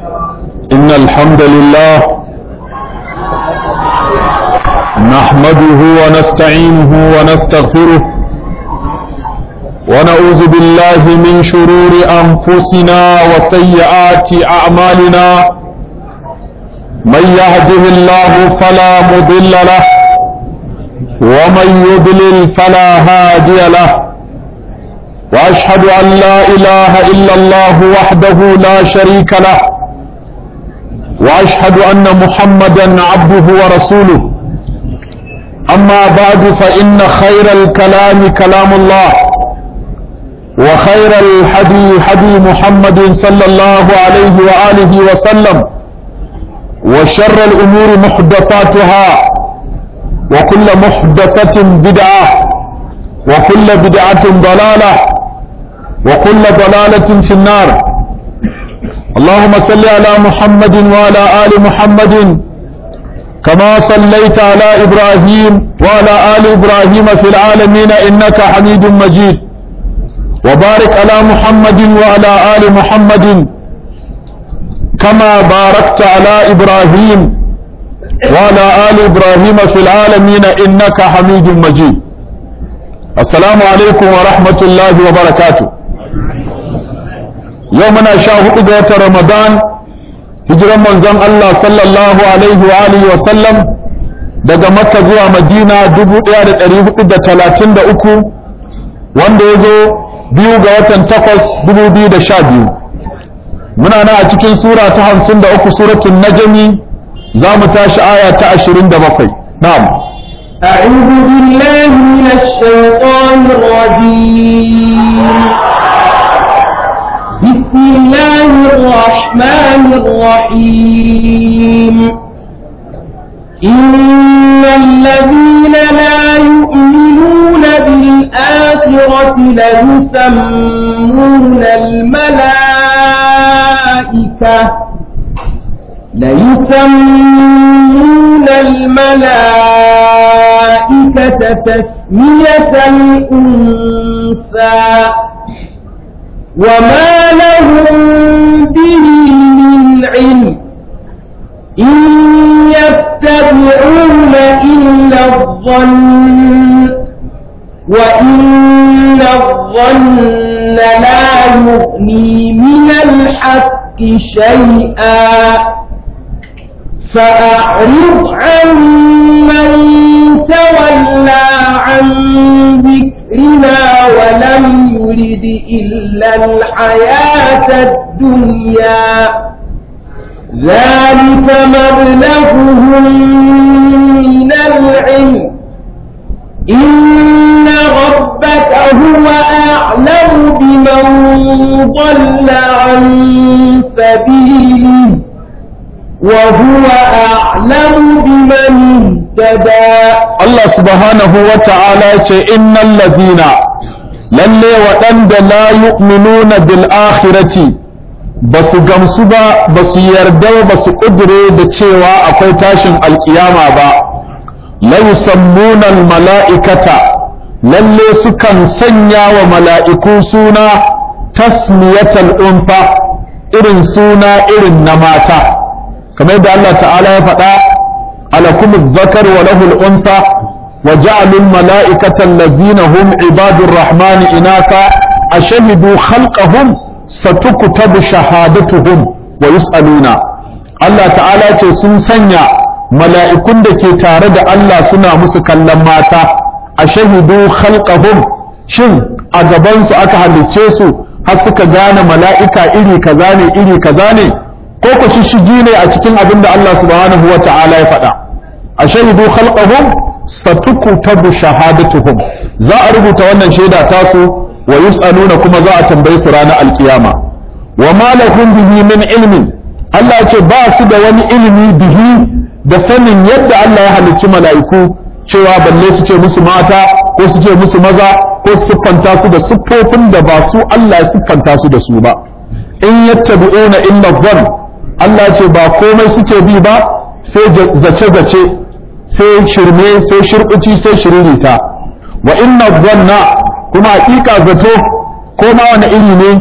إن الحمد لله نحمده ونستعينه ونستغفره ونعوذ بالله من شرور أنفسنا وسيئات أعمالنا من يهده الله فلا مضل له ومن يضلل فلا هادي له واشهد ان لا اله الا الله وحده لا شريك له واشهد ان محمدا عبده ورسوله اما بعد فان خير الكلام كلام الله وخير الحدي حدي محمد صلى الله عليه واله وسلم وشر الامور محدثاتها وكل محدثه بدعه وكل بدعه ضلاله وكل ضلالة في النار اللهم صل على محمد وعلى آل محمد كما صليت على إبراهيم وعلى آل إبراهيم في العالمين إنك حميد مجيد وبارك على محمد وعلى آل محمد كما باركت على إبراهيم وعلى آل إبراهيم في العالمين إنك حميد مجيد السلام عليكم ورحمة الله وبركاته yau muna sha hudu ga watan ramadan hijiran manzon Allah sallallahu alaihi wa alihi wa sallam daga makka zuwa madina 1433 wanda ya zo biyu ga watan takwas 2012 muna na a cikin sura ta 53 suratul najmi za mu tashi aya ta 27 na'am أعوذ بالله من الشيطان الرجيم بسم الله الرحمن الرحيم إن الذين لا يؤمنون بالآخرة ليسمون الملائكة ليسمون الملائكة تسمية الأنثى وما لهم به من علم إن يتبعون إلا الظن وإن الظن لا يغني من الحق شيئا فأعرض عن من تولى عن ذكرنا ولم يرد إلا الحياة الدنيا ذلك مبلغهم من العلم إن ربك هو أعلم بمن ضل عن سبيله وهو أعلم بمن اهتدى Allah subhanahu wa ta'ala ce innal ladina lalle waɗanda la yu'minuna bil akhirati ba su gamsu ba ba su yarda ba su ƙudure da cewa akwai tashin alkiyama ba la yusammuna al mala'ikata lalle sukan sanya wa mala'iku suna tasmiyatal unfa irin suna irin na mata kamar yadda Allah ta'ala ya faɗa alakum zakar wa lahul unsa wa ja'alul mala'ikata allazina hum ibadur rahmani inaka ashhadu khalqahum satuktabu shahadatuhum wa yus'aluna Allah ta'ala ce sun sanya mala'ikun da ke tare da Allah suna musu kallon mata ashhadu khalqahum shin a gabansu aka halicce su har suka gane mala'ika iri kaza ne iri kaza ne ko ku shishigi ne a cikin abin da Allah subhanahu wa ta'ala ya faɗa a shahidu khalqahum satukutabu shahadatuhum za a rubuta wannan shaida tasu wa yus'aluna kuma za a tambaye su ranar alkiyama wa ma lahum bihi min ilmin Allah ce ba su da wani ilimi bihi da sanin yadda Allah ya halicci mala'iku cewa balle su ce musu mata ko su ce musu maza ko su siffanta su da siffofin da ba su Allah ya siffanta su da su ba in yattabi'una illa dhann Allah ce ba komai suke bi ba sai zace-zace sai shirme sai shirkuci sai shiririta wa inna dhanna kuma hakika zato ko ma wani iri ne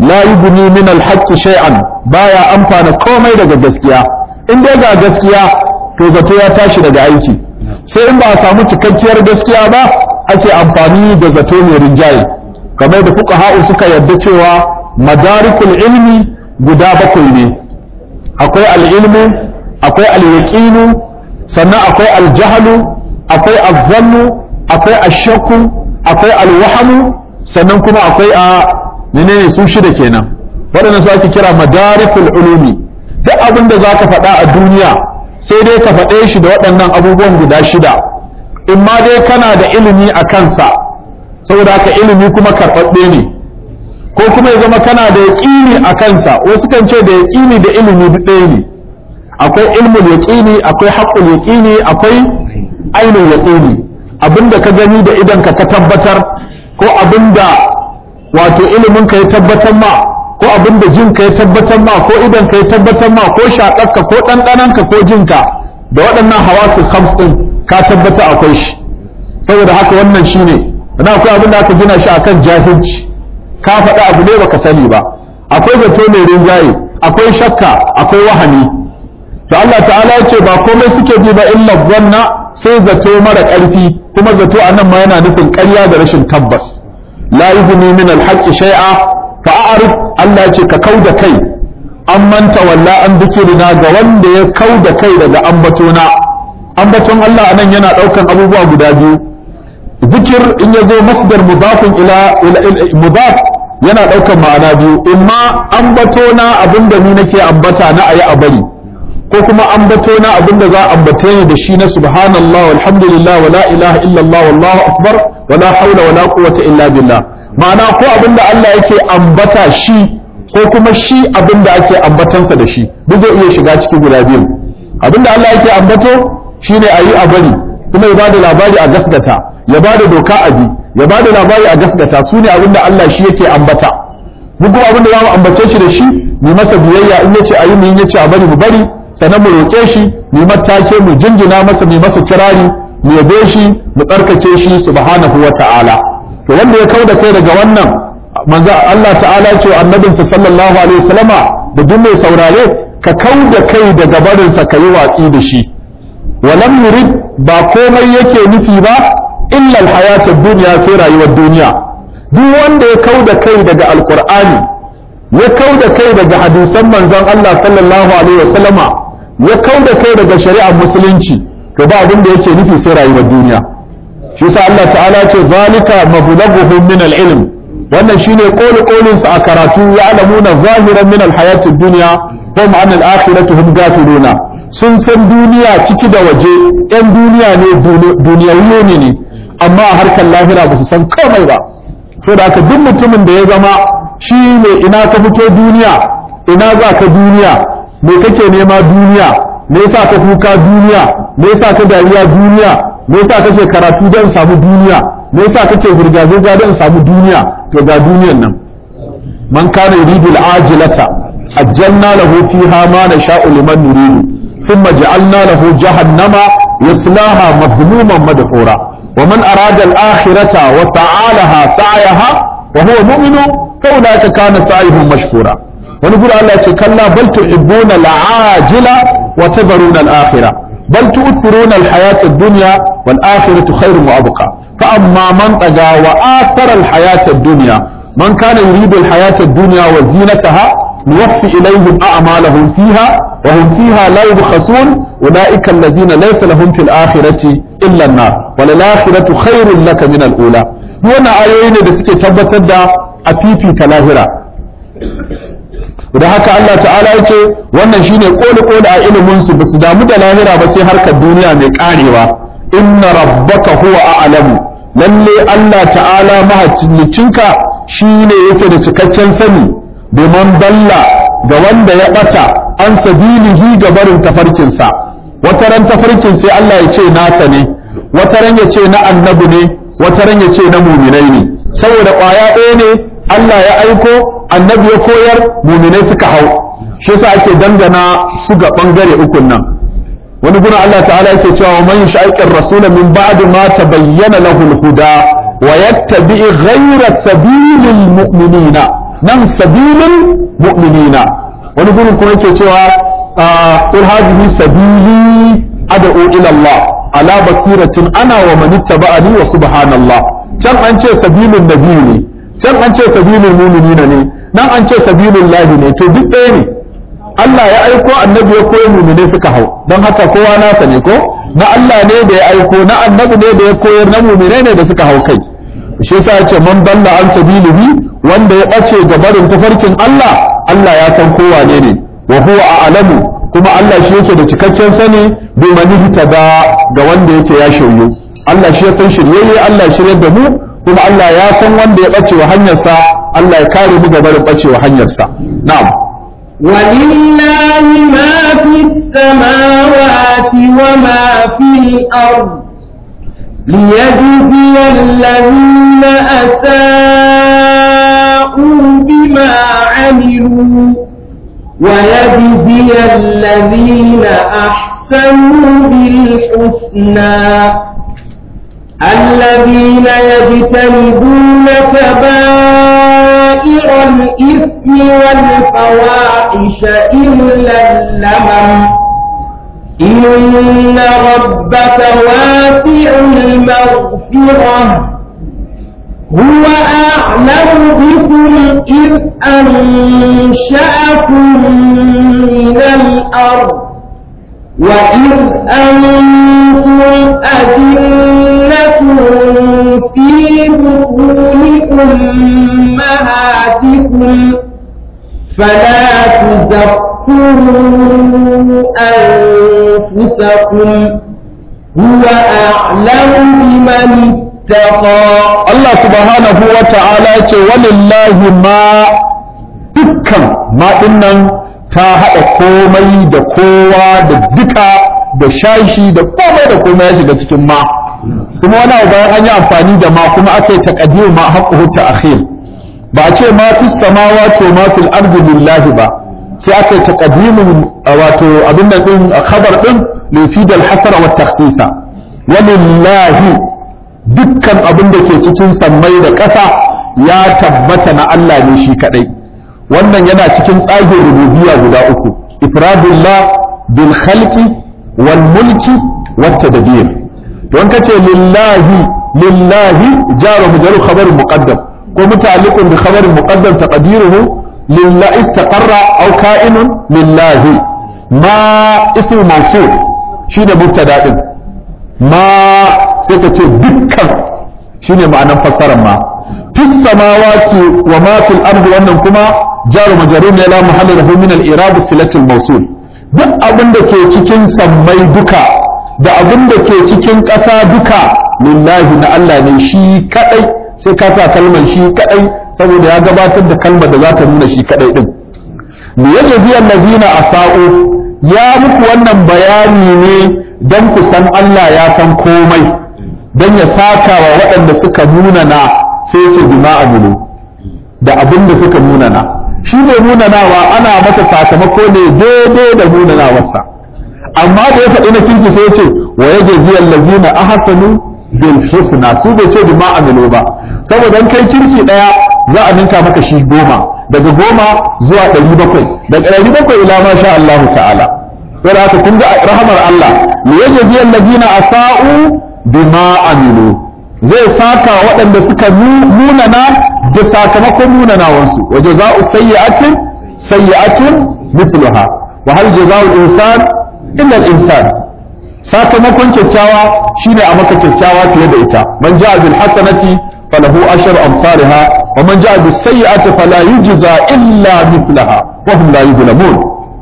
la yubni min al-haqq shay'an baya amfana komai daga gaskiya in dai ga gaskiya to zato ya tashi daga aiki sai in ba a samu cikakkiyar gaskiya ba ake amfani da zato mai rinjaye kamar da fuqaha'u suka yarda cewa madarikul ilmi guda bakwai ne akwai al-ilmu akwai al-yaqinu sannan akwai al-jahlu akwai az-zannu akwai ash-shakku akwai al-wahmu sannan kuma akwai a menene su shida kenan waɗannan su ake kira madarikul ulumi duk abin da zaka faɗa a duniya sai dai ka faɗe shi da waɗannan abubuwan guda shida in ma dai kana da ilimi a kansa saboda haka ilimi kuma karɓaɓɓe ne ko kuma ya zama kana da yaƙini a kansa wasu kan ce da yaƙini da ilimi duk ɗaya ne akwai ilmul yaƙini akwai haqqul yaƙini akwai ainul yaƙini abinda ka gani da idan ka ka tabbatar ko abinda wato ilimin ka ya tabbatar ma ko abinda jin ka ya tabbatar ma ko idan ka ya tabbatar ma ko shaƙarka ko ɗanɗananka ko jinka da waɗannan hawasul khams ɗin ka tabbata akwai shi saboda haka wannan shine na akwai abin da aka gina shi akan jahilci ka faɗa abu ne baka sani ba akwai zato mai rinjaye akwai shakka akwai wahani to Allah ta'ala ya ce ba komai suke bi ba illa zanna sai zato mara ƙarfi kuma zato a nan ma yana nufin ƙarya da rashin tabbas la yughni min al-haqqi shay'a fa a'rif Allah ya ce ka kauda kai an manta walla an dikirina ga wanda ya kauda kai daga ambatona ambaton Allah anan yana ɗaukan abubuwa guda biyu zikir in ya zo masdar mudafin ila mudaf yana ɗaukan ma'ana biyu imma ambato na abinda ni nake ambata na ayi a bari ko kuma ambato na abinda za a ambate ni da shi na subhanallah walhamdulillah wala ilaha illallah wallahu akbar wala haula wala quwwata illa billah ma'ana ko abinda Allah yake ambata shi ko kuma shi abinda ake ambatansa da shi duk zai iya shiga ciki guda biyu abinda Allah yake ambato shine ayi a bari kuma ya bada labari a gasgata ya bada doka a bi ya bada labari a gasgata su ne abinda Allah shi yake ambata mu kuma abinda za mu ambace shi da shi mu masa biyayya in yace ayi mu in yace a bari mu bari sannan mu roƙe shi mu matake mu jinjina masa mu masa kirari mu yabe shi mu tsarkake shi subhanahu wa ta'ala to wanda ya kauda kai daga wannan manzo Allah ta'ala ya ce annabinsa sallallahu alaihi wasallama da duk mai saurare ka kauda kai daga barinsa ka yi watsi da shi walam yurid ba komai yake nufi ba illa alhayatud dunya sai rayuwar duniya duk wanda ya kauda kai daga alqur'ani ya kauda kai daga hadisan manzon Allah sallallahu alaihi wasallama ya kauda kai daga shari'ar musulunci to ba abin da yake nufi sai rayuwar duniya shi yasa Allah ta'ala ce zalika mablaghuhum min al-ilm wannan shine qawli qawlin sa a karatu ya alamuna zahiran min al-hayatid dunya hum an al-akhirati hum gafiluna sun san duniya ciki da waje yan duniya ne duniyawiyo ne ne amma a harkar lahira ba su san komai ba so da haka duk mutumin da ya zama shi ne ina ka fito duniya ina za ka duniya me kake nema duniya me yasa ka kuka duniya me yasa ka dariya duniya me yasa kake karatu don samu duniya me yasa kake zirga zirga don samu duniya to ga duniyan nan man kana yuridu al-ajilata ajjalna lahu fiha ma nasha'u liman nuridu thumma ja'alna lahu jahannama yaslaha madhmuman madhura wa man arada al-akhirata wa sa'alaha sa'yaha wa huwa mu'minu fa ulaika kana sa'yuhum mashkura wani gura Allah ce kalla bal tuhibbuna al-ajila wa tadharuna al-akhirah بل تؤثرون الحياة الدنيا والآخرة خير وأبقى فأما من طغى وآثر الحياة الدنيا من كان يريد الحياة الدنيا وزينتها نوفي إليهم أعمالهم فيها وهم فيها لا يبخسون أولئك الذين ليس لهم في الآخرة إلا النار وللآخرة خير لك من الأولى هنا آيين da suke tabbatar da a fifita lahira da haka Allah ta'ala ya ce wannan shine koli koli a ilimin su basu damu da lahira ba sai harkar duniya mai karewa inna rabbaka huwa a'lamu lalle Allah ta'ala mahaccinka shine yake da cikakken sani domin dalla ga wanda ya bata an sabilihi ga barin tafarkinsa wata ran tafarkin sai Allah ya ce nasa ne wata ran ya ce na annabi ne wata ran ya ce na muminai ne saboda ƙwaya ɗaya ne Allah ya aiko annabi ya koyar muminai suka hau shi yasa ake dangana su ga bangare ukun nan wani gurin Allah ta'ala yake cewa man yushaqiqir rasula min ba'di ma tabayyana lahu al-huda wa yattabi ghayra sabilil mu'minina nan sabilin mu'minina wani gurin kuma yake cewa qul hadhihi sabili ad'u ila Allah ala basiratin ana wa man ittaba'ani wa subhanallah can an ce sabilun nabi ne can an ce sabilul mu'minina ne nan an ce sabilul lahi ne to duk ɗaya ne Allah ya aiko annabi ya koyi mu'mine suka hau don haka kowa nasa ne ko na Allah ne da ya aiko na annabi ne da ya koyar na mu'mine ne da suka hau kai shi yasa ya ce man dalla an sabilihi wanda ya bace ga barin tafarkin Allah Allah ya san kowa ne ne wa huwa a'lamu kuma Allah shi yake da cikakken sani bi manihta da ga wanda yake ya shiryu Allah shi ya san shiryayye Allah ya shiryar da mu kuma Allah ya san wanda ya bace wa hanyarsa Allah ya kare mu ga barin bace wa hanyarsa na'am ولله ما في السماوات وما في الأرض ليجزي الذين أساءوا بما عملوا ويجزي الذين أحسنوا بالحسنى الذين يجتنبون كبائر الإثم والفواحش إلا اللمم إن ربك واسع المغفرة هو أعلم بكم إذ أنشأكم من الأرض وإذ أنتم أجنة في بطون أمهاتكم فلا تزكوا أنفسكم هو أعلم بمن اتقى Allah subhanahu wa ta'ala ce walillahi ma dukkan ma dinnan ta haɗa komai da kowa da duka da shashi da komai da komai ya shiga cikin ma kuma wani abu bayan an yi amfani da ma kuma aka yi taqdir ma haqquhu ta'khir ba a ce ma fis samawati wa ma fil ardi lillahi ba sai aka yi taqdimin wato abin nan din khabar din li fi dal hasara wa takhsisa walillahi dukkan abin da ke cikin sammai da ƙasa ya tabbata na Allah ne shi kadai wannan yana cikin tsagin rububiyya guda uku ifradullah bil khalqi wal mulki wat tadbir don kace lillahi lillahi jaru mujaru khabar muqaddam ko muta'alliqun bi khabar muqaddam taqdiruhu lillahi istaqarra aw ka'inun lillahi ma ismu mawsul shi da mubtada din ma sai ka ce dukkan shine ma'anar fassarar ma fis samawati wa ma fil ardi wannan kuma jaru majarur ne la mahalla lahu min al irad silatul mawsul duk abin da ke cikin sammai duka da abin da ke cikin ƙasa duka lillahi na Allah ne shi kadai sai ka sa kalmar shi kadai saboda ya gabatar da kalmar da za ta nuna shi kadai din li yajzi allazina asa'u ya muku wannan bayani ne don ku san Allah ya san komai don ya saka wa waɗanda suka munana sai ce bima amulu da abin da suka munana shi ne munanawa ana masa sakamako ne daidai da munanawarsa amma da ya faɗi na kirki sai ce wa ya jazi allazina ahsanu bil husna su bai ce bima amilu ba saboda in kai kirki daya za a ninka maka shi goma daga goma zuwa ɗari bakwai daga ɗari bakwai ila ma sha Allahu ta'ala sai haka kun ga rahamar Allah li yajzi allazina asa'u bima amilu zai saka waɗanda suka munana da sakamakon munanawansu wa jaza'u sayyi'atin sayyi'atun mithluha wa hal jaza'u insan illa al-insan sakamakon kyakkyawa shine a maka kyakkyawa fiye da ita man ja'a bil hasanati falahu ashru amsalha wa man ja'a bis sayyi'ati fala yujza illa mithlaha wa hum la yuzlamun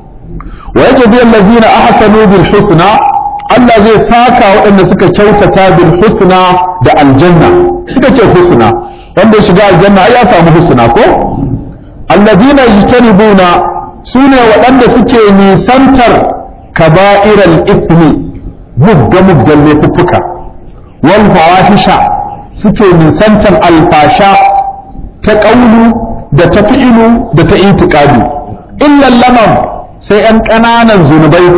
wa yajzi allazina ahsanu bil husna Allah zai saka waɗanda suka kyautata bil husna da aljanna suka ce husna wanda ya shiga aljanna ai ya samu husna ko allazina yajtanibuna sune waɗanda suke nisantar kaba'iral ithmi mugga muggan laifuffuka wal fawahisha suke nisantar alfasha ta ƙaunu da ta fi'ilu da ta itikadu illa lamam sai ‘yan ƙananan zunubai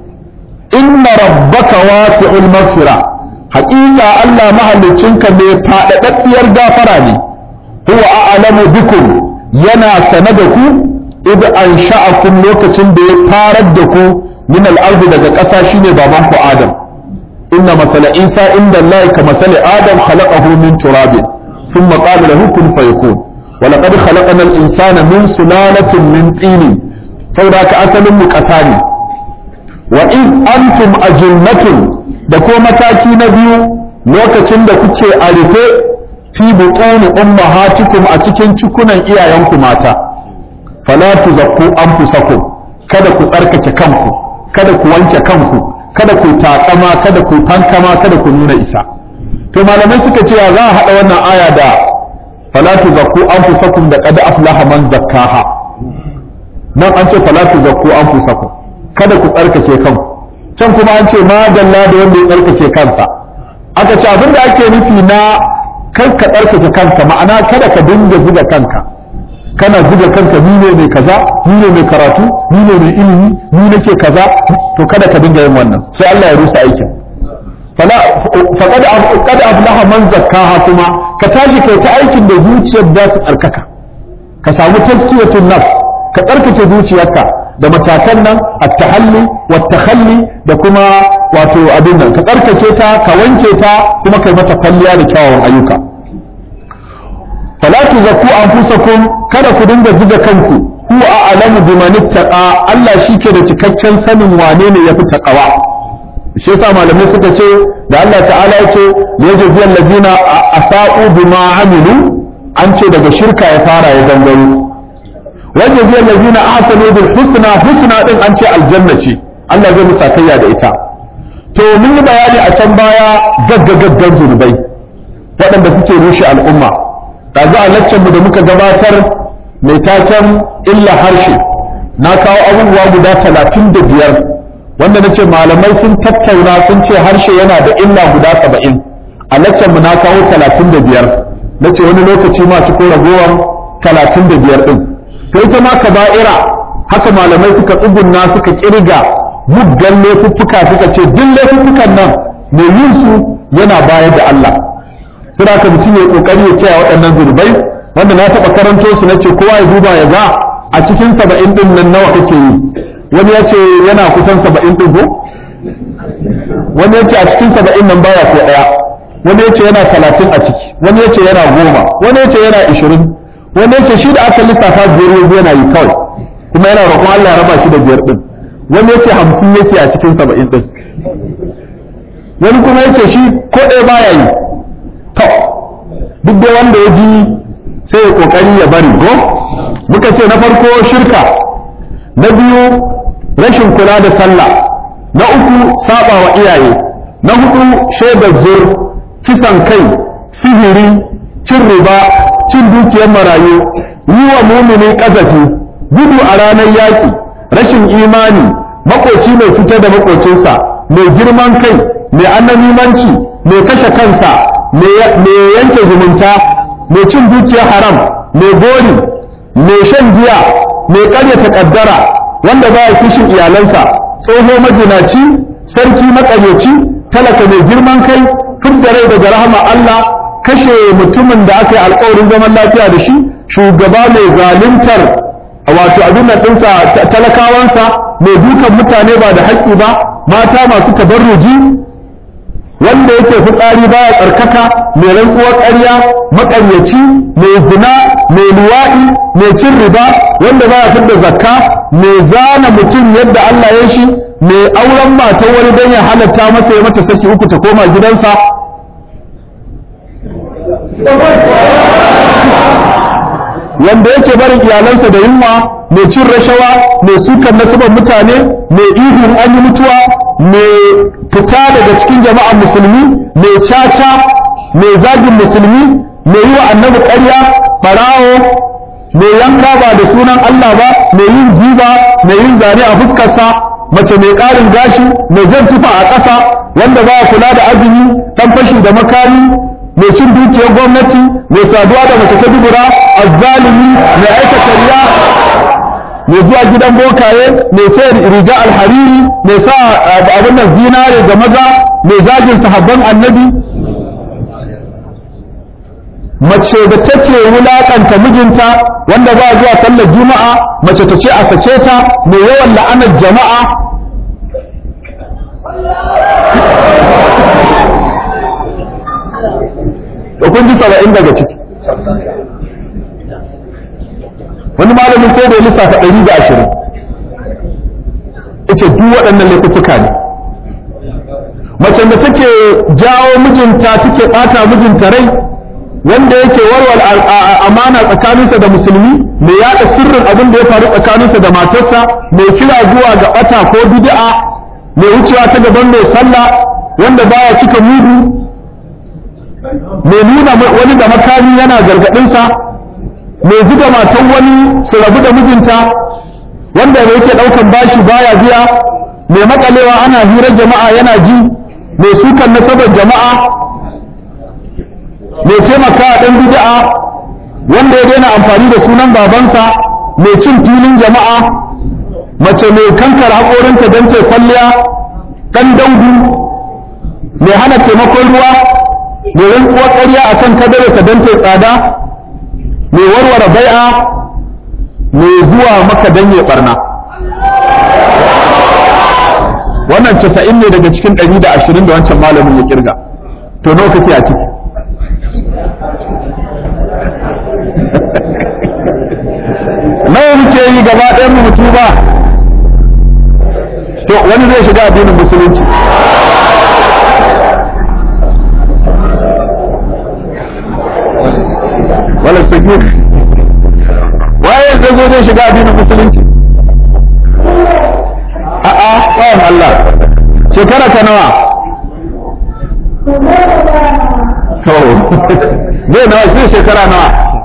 inna rabbaka wasi'ul maghfira haƙiƙa Allah mahallicinka mai faɗaɗaɗɗiyar gafara ne huwa a'lamu bikum yana sane da ku id an sha'akum lokacin da ya farar da ku min al-ardi daga ƙasa shine baban ku Adam inna masala Isa inda Allah ka masala Adam khalaqahu min turabin thumma qala lahu kun fayakun wa laqad khalaqna al-insana min sulalatin min tin saboda ka asalin mu ƙasa ne wa id antum ajinnatun da ko mataki na biyu lokacin da kuke a rufe fi butuni ummahatikum a cikin cikunan iyayenku mata fala tuzakku anfusakum kada ku tsarkake kanku kada ku wanke kanku kada ku takama kada ku fankama kada ku nuna isa to malamai suka ce za a hada wannan aya da fala tuzakku anfusakum da qad aflaha man zakkaha nan an ce fala tuzakku anfusakum kada ku tsarkake kanku can kuma an ce ma dalla da wanda ya tsarkake kansa aka ce abin da ake nufi na kar ka tsarkake kanka ma'ana kada ka dinga zuga kanka kana zuga kanka ni ne mai kaza ni ne mai karatu ni ne mai ilimi ni nake kaza to kada ka dinga yin wannan sai Allah ya rusa aikin fala faqad qad aflaha man zakkaha kuma ka tashi kai ta aikin da zuciyar da ta tsarkaka ka samu tazkiyatun nafs ka tsarkake zuciyarka da matakan nan at-tahalli wat-takhalli da kuma wato abin nan ka tsarkake ta ka wanke ta kuma kai mata kwalliya da kyawawan ayyuka fala tuzakku anfusakum kada ku dinga zuga kanku huwa a'lamu biman ittaqa Allah shike da cikakken sanin wane ne yafi taqwa shi yasa malamai suka ce da Allah ta'ala yake yajzi allazina asa'u bima amilu an ce daga shirka ya fara ya gangaro wajzi allazina ahsanu bil husna husna din an ce aljanna ce Allah zai musa kayya da ita to mun yi bayani a can baya gaggagaggan zunubai waɗanda suke rushe al'umma da za a laccen mu da muka gabatar mai taken illa harshe na kawo abubuwa guda talatin da biyar wanda na ce malamai sun tattauna sun ce harshe yana da illa guda saba'in a laccen mu na kawo talatin da biyar na ce wani lokaci ma ci ko ragowar talatin da biyar ɗin to ita ma kaba'ira haka malamai suka tsugunna suka kirga muggan laifuffuka suka ce duk laifuffukan nan mai yin su yana bayar da Allah suna ka mutum ya kokari ya kiyaye waɗannan zunubai wanda na taɓa karanto su na ce kowa ya duba ya ga a cikin saba'in ɗin nan nawa kake yi wani ya ce yana kusan saba'in ɗin ko wani ya ce a cikin saba'in nan baya ko ɗaya wani ya ce yana talatin a ciki wani ya ce yana goma wani ya ce yana ishirin wani ya ce shi da aka lissafa biyar yanzu yana yi kawai kuma yana roƙon Allah ya raba shi da biyar ɗin wani ya ce hamsin yake a cikin saba'in ɗin wani kuma ya ce shi ko ɗaya baya yi to duk da wanda ya ji sai ya kokari ya bari go muka ce na farko shirka na biyu rashin kula da sallah na uku saba wa iyaye na hudu shaidar zur kisan kai sihiri cin riba cin dukiyar marayu yi wa mumini kazafi gudu a ranar yaki rashin imani makoci mai fitar da makocinsa mai girman kai mai annamimanci mai kashe kansa mai yanke zumunta mai cin dukiyar haram mai gori mai shan giya mai karyata kaddara wanda ba ya kishin iyalansa tsoho majinaci sarki makaryaci talaka mai girman kai fidda rai daga rahama Allah kashe mutumin da aka yi alkawarin zaman lafiya da shi shugaba mai zaluntar wato abin nan ɗinsa talakawansa mai dukan mutane ba da haƙƙi ba mata masu tabarruji wanda yake fitsari baya tsarkaka mai rantsuwar ƙarya maƙaryaci mai zina mai luwaɗi mai cin riba wanda baya fidda zakka mai zana mutum yadda Allah ya shi mai auren matan wani don ya halatta masa ya mata saki uku ta koma gidansa wanda yake barin iyalansa da yunwa mai cin rashawa mai sukan nasabar mutane mai ihun an yi mutuwa mai fita daga cikin jama'ar musulmi mai caca mai zagin musulmi mai yi wa annabi ƙarya ɓarawo mai yanka ba da sunan Allah ba mai yin jiba mai yin zane a fuskarsa mace mai ƙarin gashi mai jan tufa a ƙasa wanda ba kula da azumi ɗan fashi da makami mai cin dukiyar gwamnati mai saduwa da mace ta dubura azzalimi mai aikata riya mai zuwa gidan bokaye mai sayar riga alhariri mai sa abin nan zinare ga maza mai zagin sahabban annabi mace da take wulakanta mijinta wanda ba zuwa sallar juma'a mace ta ce a sake ta mai yawan la'anar jama'a da kun ji saba'in daga ciki wani malamin sai da ya lissafa ɗari da ashirin ita duk waɗannan laifuka ne macen da take jawo mijinta take ɓata mijinta rai wanda yake warware amana tsakaninsa da musulmi mai yaɗa sirrin abin da ya faru tsakaninsa da matarsa mai kira zuwa ga ɓata ko bid'a mai wucewa ta gaban mai sallah wanda baya cika mudu mai nuna wani da makami yana gargaɗinsa mai zuga matan wani su rabu da mijinta wanda da yake ɗaukan bashi baya biya mai makalewa ana hirar jama'a yana ji mai sukan nasabar jama'a mai taimaka a ɗan bid'a wanda ya daina amfani da sunan babansa mai cin filin jama'a mace mai kankar haƙorinta don ta kwalliya ɗan daudu mai hana taimakon ruwa mai rantsuwar ƙarya a kan kadararsa don ta tsada mai warware bai'a mai zuwa maka don ya ɓarna wannan casa'in ne daga cikin ɗari da ashirin da wancan malamin ya kirga to nawa kake a ciki nawa muke yi gaba ɗayan mu mutu ba to wani zai shiga addinin musulunci wala sagir waye zai zo zai shiga addinin musulunci a'a bayan Allah shekara ka nawa to zai nawa sai shekara nawa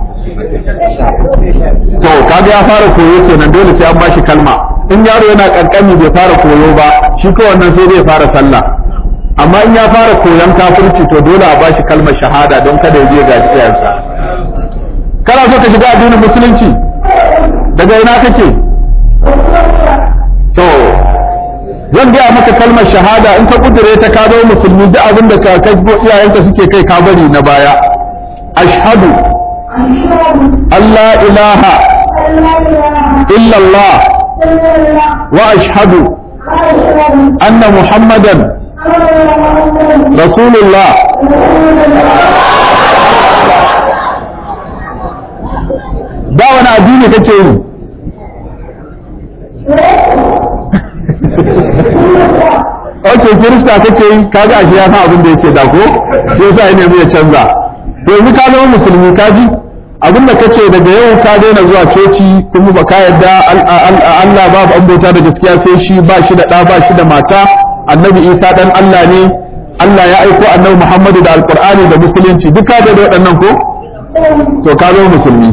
to kaga ya fara koyo kenan dole sai an bashi kalma in yaro yana kankani bai fara koyo ba shi ko wannan sai zai fara sallah amma in ya fara koyon kafirci to dole a bashi kalmar shahada don kada ya je ga iyayensa kana so ka shiga addinin musulunci daga ina kake to zan gaya maka kalmar shahada in ka kudure ta ka zama musulmi duk abin da ka iyayenka suke kai ka bari na baya ashhadu Allah ilaha illallah wa ashhadu anna muhammadan rasulullah da wani addini kake yi ok kirista kake yi kaga ashe ya san abin da yake da ko shi yasa ya nemi ya canza yanzu ka zama musulmi ka ji abin da kace daga yau ka daina zuwa coci kuma ba ka yarda Allah babu an bauta da gaskiya sai shi ba shi da ɗa ba shi da mata annabi Isa dan Allah ne Allah ya aiko annabi Muhammadu da alqur'ani da musulunci duk ka da waɗannan ko to ka zama musulmi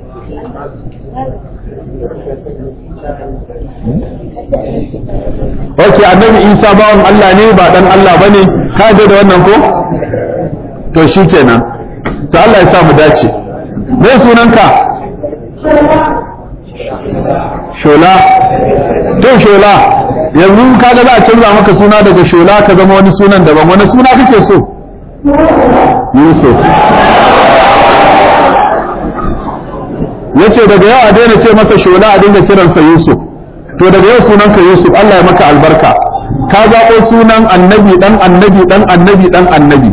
ok annabi isa bawan Allah ne ba dan Allah bane ka da wannan ko to shikenan to Allah ya sa mu dace me sunanka shola to shola yanzu kaga za a canza maka suna daga shola ka zama wani sunan daban wani suna kake so yusuf yace daga yau a daina ce masa shola a dinga kiransa yusuf to daga yau sunanka Yusuf Allah ya maka albarka ka zaɓo sunan annabi dan annabi dan annabi dan annabi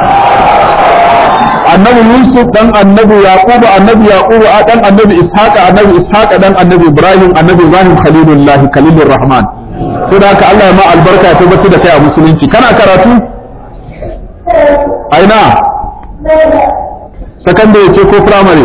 annabi Yusuf dan annabi Yaqubu annabi Yaqubu a dan annabi Ishaqa annabi Ishaqa dan annabi Ibrahim annabi Ibrahim Khalilullah Khalilur Rahman to da haka Allah ya ma albarka ya tabbatar da kai a musulunci kana karatu aina secondary ce ko primary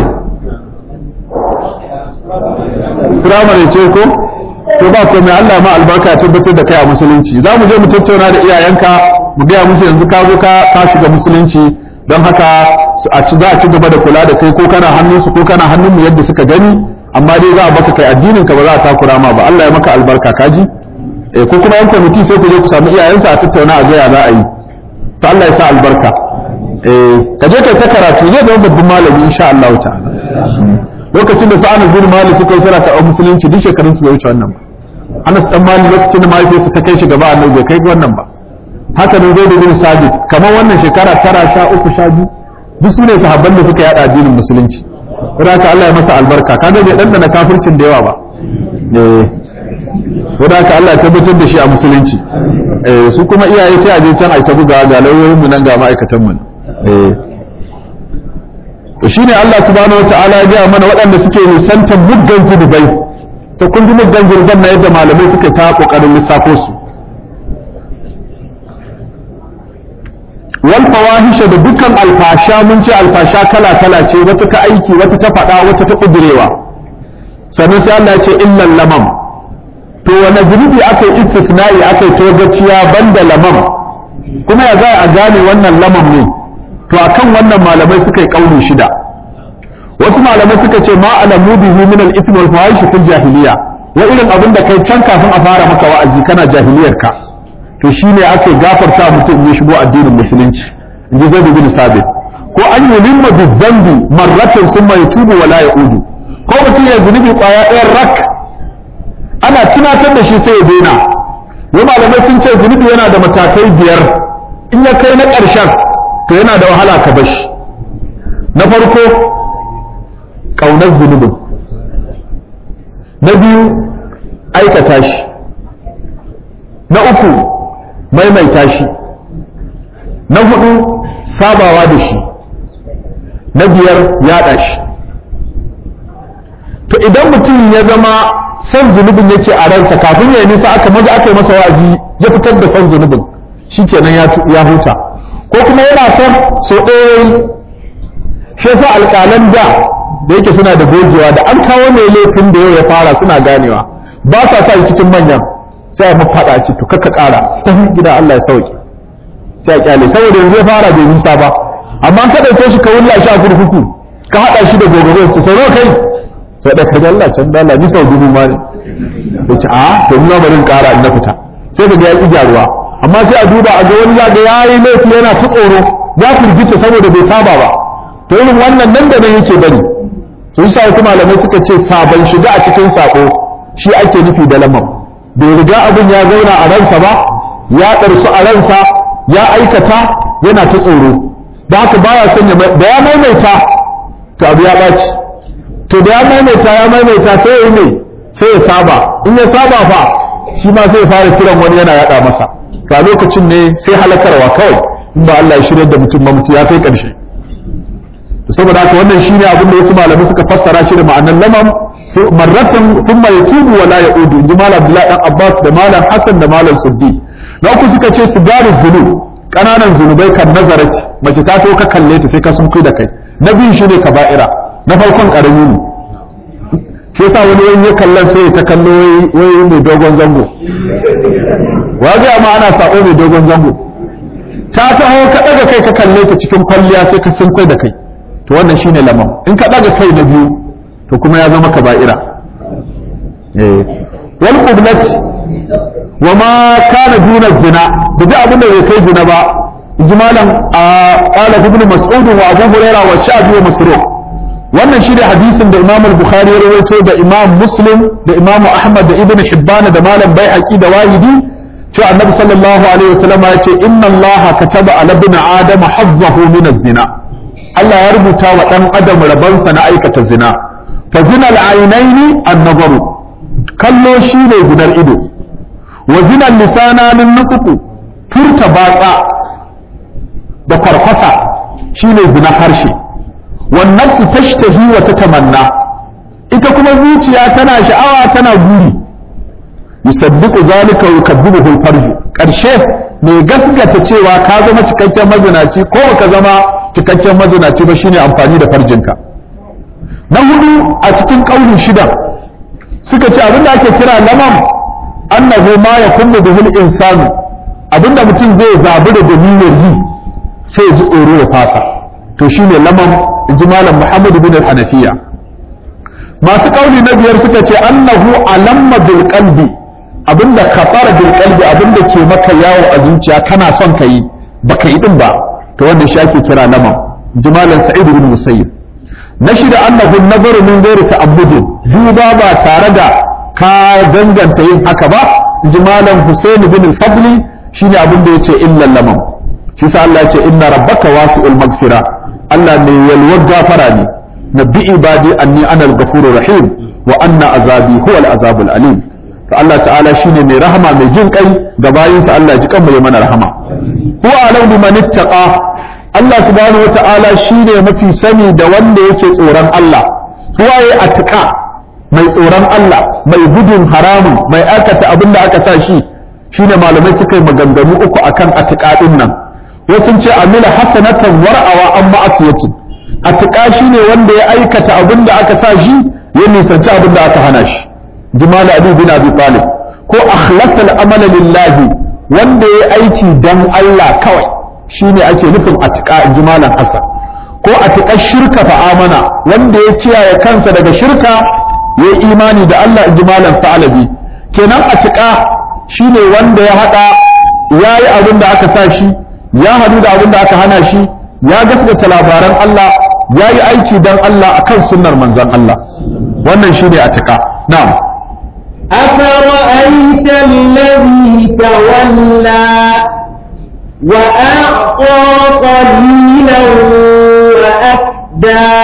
primary ce ko to ba komai Allah ma albarka ya tabbatar da kai a musulunci za mu je mu tattauna da iyayenka mu gaya musu yanzu ka zo ka ka shiga musulunci don haka a ci za a ci gaba da kula da kai ko kana hannunsu ko kana hannun mu yadda suka gani amma dai za a baka kai addinin ka ba za a takura ma ba Allah ya maka albarka kaji eh ko kuma yan kwamiti sai ku je ku samu iyayensa a tattauna a ga ya za a yi to Allah ya sa albarka eh ka je kai ta karatu zai zama babban malami insha Allah ta'ala lokacin da sa'anar bin malik suka yi sara ta musulunci duk shekarun su bai wuce wannan ba anas dan malik lokacin da mahaifiyarsa ta kai shi gaba annabi bai kai wannan ba haka ne zai bin sabit kamar wannan shekara tara sha uku sha biyu duk su ne sahabban da suka yada addinin musulunci kuma haka Allah ya masa albarka kaga bai dandana kafircin da yawa ba eh kuma haka Allah ya tabbatar da shi a musulunci eh su kuma iyaye sai a je can a ta buga ga lauyoyin mu nan ga ma'aikatan mu eh to shine Allah subhanahu wataala ya ga mana waɗanda suke nisantar muggan zunubai to kun ji muggan zunuban na yadda malamai suka ta kokarin lissafo su wal fawahisha da dukkan alfasha mun ce alfasha kala kala ce wata ta aiki wata ta faɗa wata ta kudurewa sannan sai Allah ya ce illal lamam to wani zunubi aka yi istisna'i aka yi togaciya banda lamam kuma ya za a gane wannan lamam ne to akan wannan malamai suka yi kauli shida wasu malamai suka ce ma alamu bihi min al-ism wal fawahish fil jahiliya wa irin abin da kai can kafin a fara maka wa'azi kana jahiliyar ka to shine ake gafarta mutum ya shigo addinin musulunci in ji zaid bin sabit ko an yulimma bizambi marratan summa yatubu wa la yaudu ko mutum ya zunubi kwaya ɗayan rak ana tunatar da shi sai ya daina wa malamai sun ce zunubi yana da matakai biyar in ya kai na ƙarshen to yana da wahala ka bashi na farko ƙaunar zunubin na biyu aikata shi na uku maimaita shi na hudu sabawa da shi na biyar yaɗa shi to idan mutum ya zama son zunubin yake a ransa kafin ya yi nisa aka maza aka yi masa wa'azi ya fitar da son zunubin shikenan ya huta ko kuma yana son so ɗaya shi yasa alƙalan da da yake suna da gogewa da an kawo mai laifin da yau ya fara suna ganewa ba sa sa cikin manyan sai a mafaɗa ce to kaka ƙara ta gida Allah ya sauke sai a kyale saboda yanzu ya fara bai nisa ba amma ka ɗauke shi ka wulla shi a kurkuku ka haɗa shi da gobe su sau kai sai da ka Allah can da Allah ni sau dubu ma ne ya ce a to ni ma bari in ƙara in na fita sai ka ga ya ƙi gyaruwa amma sai a duba a ga wani ya ga yayi laifi yana ta tsoro ya firgita saboda bai saba ba to irin wannan nan da nan yake bari sun sa wasu malamai suka ce sabon shiga a cikin sako shi ake nufi da lamam bai riga abin ya zauna a ransa ba ya ɗarsu a ransa ya aikata yana ta tsoro da haka baya son ya da ya maimaita to abu ya ɓaci to da ya maimaita ya maimaita sai ya yi ne sai ya saba in ya saba fa shi ma sai ya fara kiran wani yana yaɗa masa ga lokacin ne sai halakarwa kawai in ba Allah ya shirya da mutum mamutu ya kai ƙarshe to saboda haka wannan shine abin da wasu malamai suka fassara shi da ma'anar lamam marratan thumma yatubu wa la yaudu inji malam Abdullahi dan Abbas da malam Hassan da malam Suddi na uku suka ce sigaru zunub kananan zunubai kan nazarati mace ta to ka kalle ta sai ka sun da kai na biyu shine kaba'ira na farkon karami ne shi yasa wani wani ya kallon sai ta kallo wai mai dogon zango wa ga ma ana sako mai dogon zango ta taho ka daga kai ka kalle ta cikin kwalliya sai ka sun kai da kai to wannan shine lamam in ka daga kai na biyu to kuma ya zama kaba'ira eh wal qiblat wa ma kana duna zina da duk abin da bai kai zina ba ijmalan qala ibn mas'ud wa abu hurairah wa sha'bi wa masruq wannan shi da hadisin da imam al-bukhari ya rawaito da imam muslim da imam ahmad da ibn hibban da malam baihaqi da wahidi cewa annabi sallallahu alaihi wasallam ya ce inna allaha kataba ala ibn adam hazzahu min az-zina Allah ya rubuta wa dan adam rabansa na aikata zina fa zina al-ainaini an-nazaru kallo shi ne gunar ido wa zina lisana min nutuku furta batsa da kwarkwata shi ne zina harshe wan nafsu tashtahi wa tatamanna ita kuma zuciya tana sha'awa tana guri yusaddiqu zalika wa yukadibuhu al-farju karshe mai gaskata cewa ka zama cikakken mazinaci ko ka zama cikakken mazinaci ba shine amfani da farjinka na hudu a cikin kaulin shida suka ce abinda ake kira lamam annahu ma yakunu bihi al-insanu abinda mutum zai zabi da dalilin yi sai ji tsoro ya fasa to shine lamam inji malam Muhammad bin al-Hanafiya masu kauli na biyar suka ce annahu alamma bil qalbi abinda kafara bil qalbi abinda ke maka yawo a zuciya kana son ka yi baka yi din ba to wannan shi ake kira lamam inji malam Sa'id bin Musayyib na shida annahu nazaru min ghairi ta'abbudin duba ba tare da ka danganta yin haka ba inji malam Husain bin al-Fadli shine abin da yace illa lamam shi sa Allah yace inna rabbaka wasi'ul maghfira Allah mai yalwar gafara ne nabbi ibadi anni ana al-ghafurur rahim wa anna azabi huwa al-azabul alim to Allah ta'ala shine mai rahama mai jin kai ga bayinsa Allah ji kanmu ya mana rahama huwa alau biman ittaqa Allah subhanahu wa ta'ala shine mafi sani da wanda yake tsoron Allah huwa ya atqa mai tsoron Allah mai gudun haramun mai aikata abin da aka sa shi shine malamai suka yi maganganu uku akan atqa din nan wasu ce amila hasanatan war'awa an ma'asiyatin atqa shine wanda ya aikata abin da aka sa shi ya nisanci abin da aka hana shi jimal abi bin abi talib ko akhlasa al-amala lillahi wanda ya aiki dan Allah kawai shine ake nufin atqa jimalan hasan ko atqa shirka fa amana wanda ya kiyaye kansa daga shirka ya yi imani da Allah jimalan fa'alabi kenan atqa shine wanda ya hada ya yi abin da aka sa shi ya hadu da abin da aka hana shi ya gaskata labaran Allah ya yi aiki dan Allah akan sunnar manzon Allah wannan shine atqa na'am أفرأيت الذي تولى وأعطى قليلا وأكدى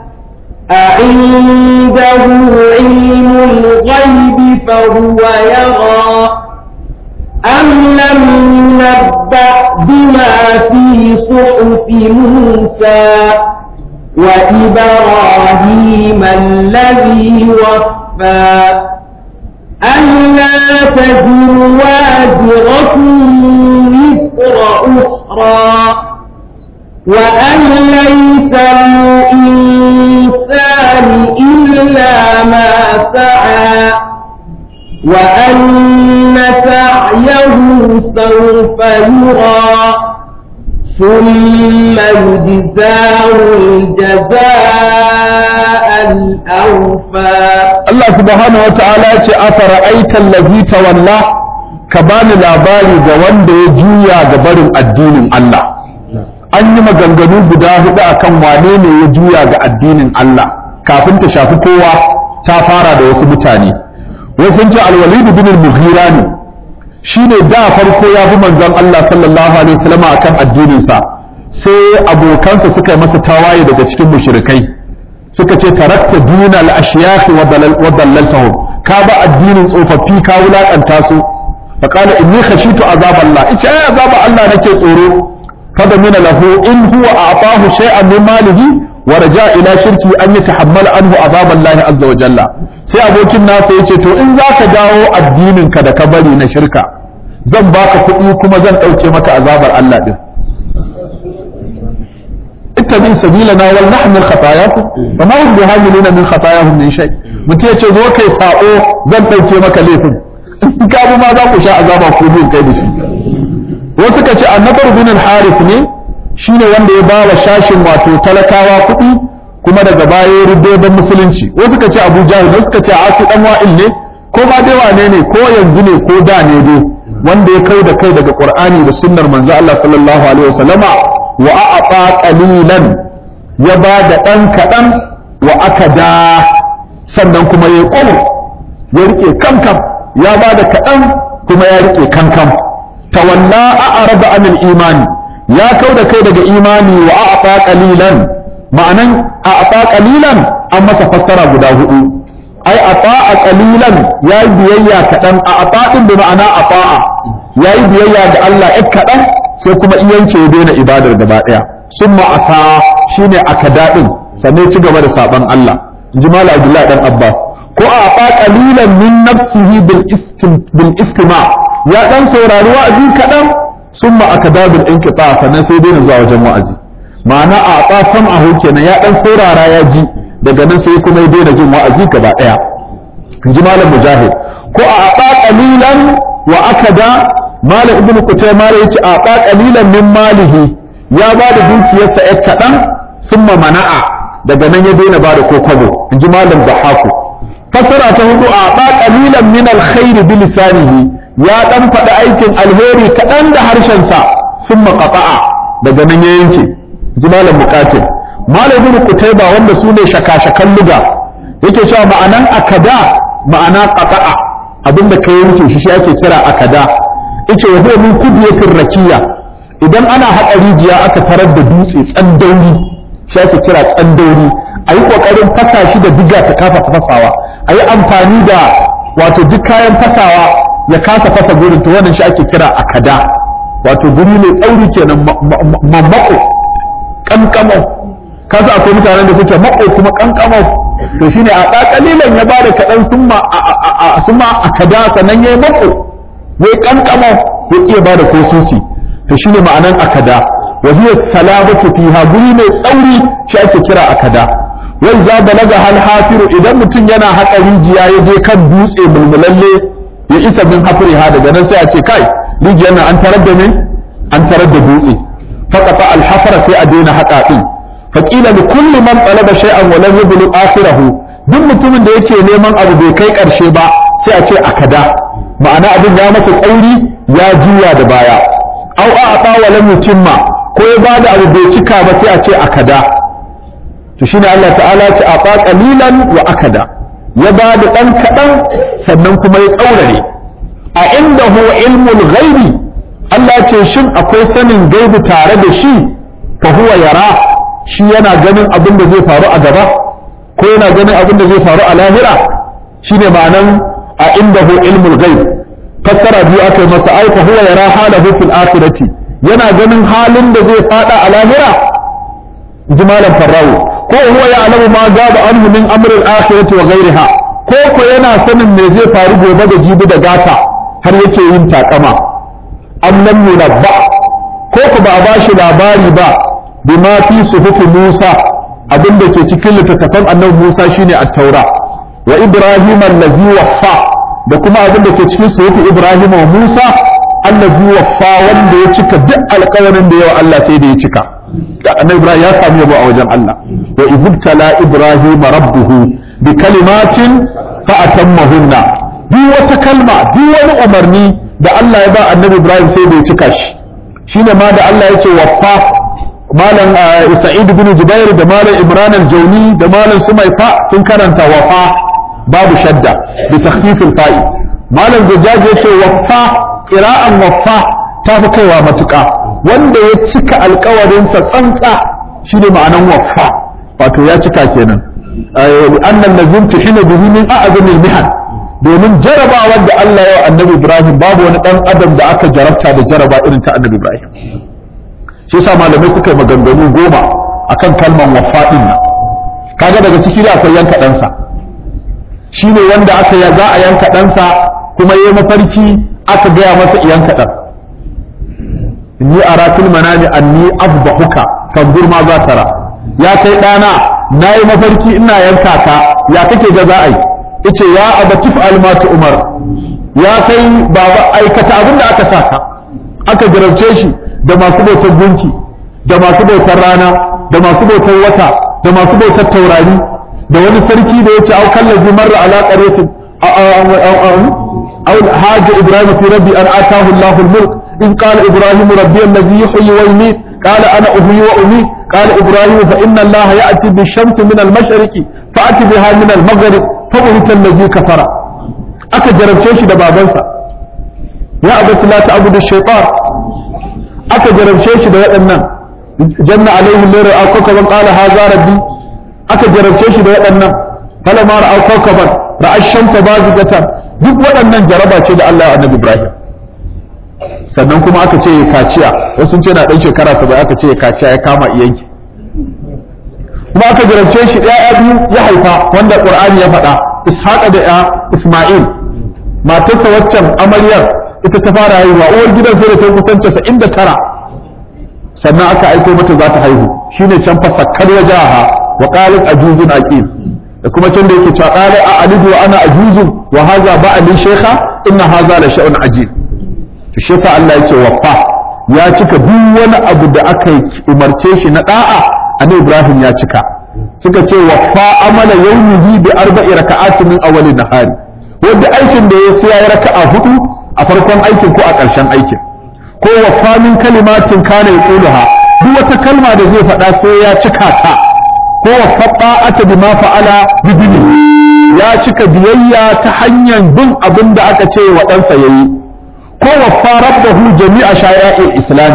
أعنده علم الغيب فهو يرى أم لم ينبأ بما في صحف موسى وإبراهيم الذي وفى ألا تزر وازرة وزر أخرى وأن ليس للإنسان إلا ما سعى وأن سعيه سوف يرى ثم يجزاه الجزاء الأوفى Allah subhanahu wa ta'ala ya ce afara aitan lazi tawalla ka bani labari ga wanda ya juya ga barin addinin Allah an yi maganganu guda hudu akan wane ne ya juya ga addinin Allah kafin ta shafi kowa ta fara da wasu mutane wasu ce alwalid bin al-mughira ne shine da farko ya bi manzon Allah sallallahu alaihi wasallam akan addinin sa sai abokansa suka yi masa tawaye daga cikin mushrikai suka ce tarakta dinal ashyakh wa dallaltahum ka ba addinin tsofaffi ka wulakanta su fa qala inni khashitu azab Allah ita ai azab Allah nake tsoro kada mina lahu in huwa a'tahu shay'an min malihi wa raja ila shirki an yatahammal anhu azab Allah azza wa jalla sai abokin nasa yace to in zaka dawo addinin ka da ka bari na shirka zan baka kuɗi kuma zan ɗauke maka azabar Allah din اتبع سبيلنا ولنحمل خطاياكم وما هم بهاملين من خطاياهم من شيء mutum ya ce zo kai sa'o zan ɗauke maka laifin in ka bi ma za ku sha azaba ku biyu kai da shi wasu ka ce annabar bin al-harith ne shine wanda ya bawa shashin wato talakawa kuɗi kuma daga baya ya rubbe don musulunci wasu ka ce abu jahil wasu ka ce asu dan wa'il ne ko ma dai wane ne ko yanzu ne ko da ne dai wanda ya kai da kai daga qur'ani da sunnar manzo Allah sallallahu alaihi wasallama wa a'ata qalilan ya ba da dan kadan wa akada sannan kuma ya kwalo ya rike kankan ya ba da kadan kuma ya rike kankan tawalla a'rada anil imani ya kau da kai daga imani wa a'ata qalilan ma'anan a'ata qalilan an masa fassara guda hudu ai ata'a qalilan ya yi biyayya kadan a'ata din bi ma'ana ata'a ya yi biyayya ga Allah ɗan kaɗan sai kuma iyance ya daina ibadar gaba ɗaya sun ma'asa shi ne aka daɗin sannan ci gaba da saɓon Allah in ji mala abdullahi ɗan abbas ko a fa qalilan min nafsihi bil istima ya ɗan saurari wa'azi kaɗan sun ma aka da bil inqita sannan sai daina zuwa wajen wa'azi ma'ana a fa sam'ahu kenan ya ɗan saurara ya ji daga nan sai kuma ya daina jin wa'azi gaba ɗaya in ji malam mujahid ko a fa qalilan wa akada malam ibn qutayma yace a ba qalilan min malihi ya ba da dukiyarsa ya kadan summa mana'a daga nan ya daina ba da kokobo inji malam zahaku fasara ta hudu a ba qalilan min alkhair bi lisanihi ya dan faɗi aikin alheri kadan da harshen sa summa qata'a daga nan ya yanke inji malam muqatil malam ibn qutayba wanda su ne shakashakan luga yake cewa ma'anan akada ma'ana qata'a abinda ka yanke shi shi ake kira akada yace wa huwa min kudiyatir rakiya idan ana haƙa rijiya aka tarar da dutse tsandauri shi ake kira tsandauri a yi ƙoƙarin fasa shi da diga ta kafa fasawa a yi amfani da wato duk kayan fasawa ya kasa fasa gurin to wannan shi ake kira akada wato guri mai tsauri kenan mamako kankamo kasa akwai mutanen da suke mako kuma kankamo to shine a ƙaƙalilan ya bada kaɗan summa akada sannan ya yi mako wai kankamo ya ƙi bada ko sisi to shine ma'anan akada wa hiya salabatu fiha guri mai tsauri shi ake kira akada wai za balaga hal hafiru idan mutum yana haƙa rijiya ya je kan dutse mulmulalle ya isa min hafriha daga nan sai a ce kai rijiyar nan an tarar da ne an tarar da dutse faqata al hafra sai a daina haƙa din faqila li kulli man talaba shay'an wa lam yablu akhirahu duk mutumin da yake neman abu bai kai karshe ba sai a ce akada ma'ana abin ya masa tsauri ya juya da baya au a ata wa lam yutimma ko ya bada abu bai cika ba sai a ce akada to shine Allah ta'ala ce a ba qalilan wa akada ya bada dan kadan sannan kuma ya tsaurare a indahu ilmul ghaibi Allah ce shin akwai sanin gaibi tare da shi fa huwa yara shi yana ganin abin da zai faru a gaba ko yana ganin abin da zai faru a lahira shine ma'anan a indahu ilmul ghaib fassara biyu aka yi masa ai fa huwa yara halahu fil akhirati yana ganin halin da zai fada a lahira jimalan farrawo ko huwa ya'lamu ma gaba anhu min amri al-akhirati wa ghayriha ko ko yana sanin me zai faru gobe da jibi da gata har yake yin takama am lam yunabba ko ko ba a bashi labari ba bima fi suhufi Musa abinda ke cikin littattafan annabi Musa shine at-taura wa Ibrahim allazi waffa da kuma abinda ke cikin suhufi Ibrahim wa Musa allazi waffa wanda ya cika duk alƙawarin da yawa Allah sai da ya cika annabi Ibrahim ya samu yabo a wajen Allah wa izibtala Ibrahim rabbuhu bi kalimatin fa atammahunna duk wata kalma duk wani umarni da Allah ya ba annabi Ibrahim sai da ya cika shi shine ma da Allah yake waffa malam Sa'id bin Jubair da malam Imran al-Jawni da malam Sumayfa sun karanta wafa babu shadda bi takhfif al-fa'i malam Zajjaj yace waffa qira'an waffa ta fi kaiwa matuƙa wanda ya cika alƙawarinsa tsantsa shine ma'anan waffa wato ya cika kenan annan lazim tuhina bihi min a'zamil mihan domin jarabawar da Allah ya annabi Ibrahim babu wani dan adam da aka jarabta da jaraba irin ta annabi Ibrahim shi yasa malamai suka yi maganganu goma akan kalman waffa din nan kaga daga ciki da akwai yanka ɗansa shine wanda aka ya za a yanka ɗansa kuma yayi mafarki aka gaya masa yanka ɗan inni aratul manami anni afdahuka fanzur ma za tara ya kai ɗana na yi mafarki ina yanka ka ya kake ga za a yi ice ya abatif almatu umar ya kai baba aikata abin da aka saka aka jarabce shi da masu bautar gunki da masu bautar rana da masu bautar wata da masu bautar taurari da wani sarki da ya ce au kallazi marra ala qaryatin أو حاج إبراهيم في ربي أن آتاه الله الملك إذ قال إبراهيم ربي الذي يحيي ويميت قال أنا أحيي وأميت قال إبراهيم فإن الله يأتي بالشمس من المشرق فأتي بها من المغرب فبهت الذي كفر أكا جرب شيء ده بابنسا يا أبت لا تعبد الشيطان أكا جرب شيء ده وأنن جن عليه الليل أو كوكبا قال هذا ربي أكا جرب شيء ده وأنن فلما رأوا كوكبا رأى الشمس بازغة duk waɗannan jaraba ce da Allah ya annabi Ibrahim sannan kuma aka ce ya kaciya wasu ce na ɗan shekara saba aka ce ya kaciya ya kama iyanki kuma aka jarabce shi ɗaya biyu ya haifa wanda Qur'ani ya faɗa Ishaqa da ya Isma'il matarsa waccan amaryar ita ta fara haihuwa uwar gidan sai da ta kusan 99 sannan aka aiko mata za ta haihu shine can fasakkar wajaha wa qalat ajuzun aqim da kuma can da yake cewa qala a alidu wa ana ajuzun wa hadha ba'li shaykha inna hadha la shay'un ajib to shi yasa Allah yake waffa ya cika duk wani abu da aka umarce shi na da'a annabi Ibrahim ya cika suka ce waffa amala yawmihi bi arba'i raka'atin min awwalin nahari wanda aikin da ya sai ya raka'a hudu a farkon aikin ko a ƙarshen aikin ko waffa min kalimatin kana yaquluha duk wata kalma da zai faɗa sai ya cika ta ko faɗa'ata bima fa'ala bidini ya cika biyayya ta hanyar bin abin da aka ce wa ɗansa yayi ko waffa rabbahu jami'a shaya'il islami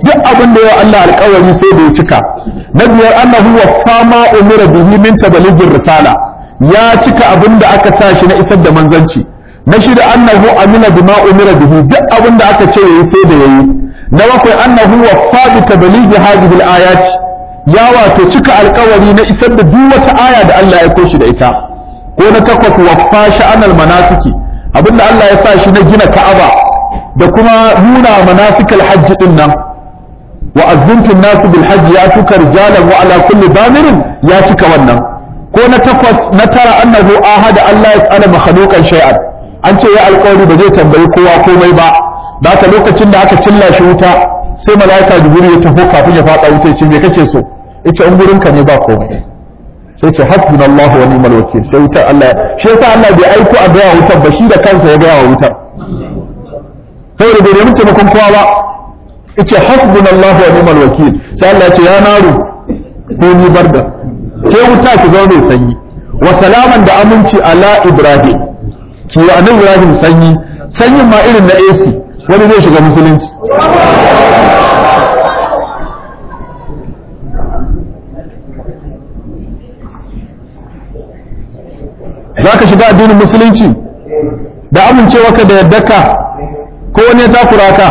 duk abin da yawa Allah alƙawari sai da ya cika na biyar annahu waffa ma umira bihi min tabaligir risala ya cika abin da aka sa shi na isar da manzanci na shida annahu amila bima umira bihi duk abin da aka ce yayi sai da yayi na bakwai annahu waffa bi tabalighi hadhihi al-ayat ya wato cika alƙawari na isar da duk wata aya da Allah ya aiko shi da ita ko na takwas waffa sha'anal manasiki abinda Allah ya sa shi na gina Ka'aba da kuma nuna manasikal hajji din nan wa azzuntu nasu bil hajji ya tuka rijalan wa ala kulli damirin ya cika wannan ko na takwas na tara annahu ahada Allah ya tsara makhluqan shay'an an ce ya alƙawari ba zai tambayi kowa komai ba da haka lokacin da aka cilla shi wuta sai malaika jibril ya tafi kafin ya fada wuta ya ce me kake so yace in gurinka ne ba komai sai ce hasbunallahu wa ni'mal wakil sai wutar Allah shi yasa Allah bai aiko a gaya wutar ba shi da kansa ya gaya wa wutar saboda bai nemi taimakon kowa ba yace hasbunallahu wa ni'mal wakil sai Allah ya ce ya naru ko ni barda ke wuta ki zama mai sanyi wa salaman da aminci ala ibrahim ki wa annabi ibrahim sanyi sanyin ma irin na AC wani zai shiga musulunci za ka shiga addinin musulunci da amincewarka da yaddaka ko wani ya takura ka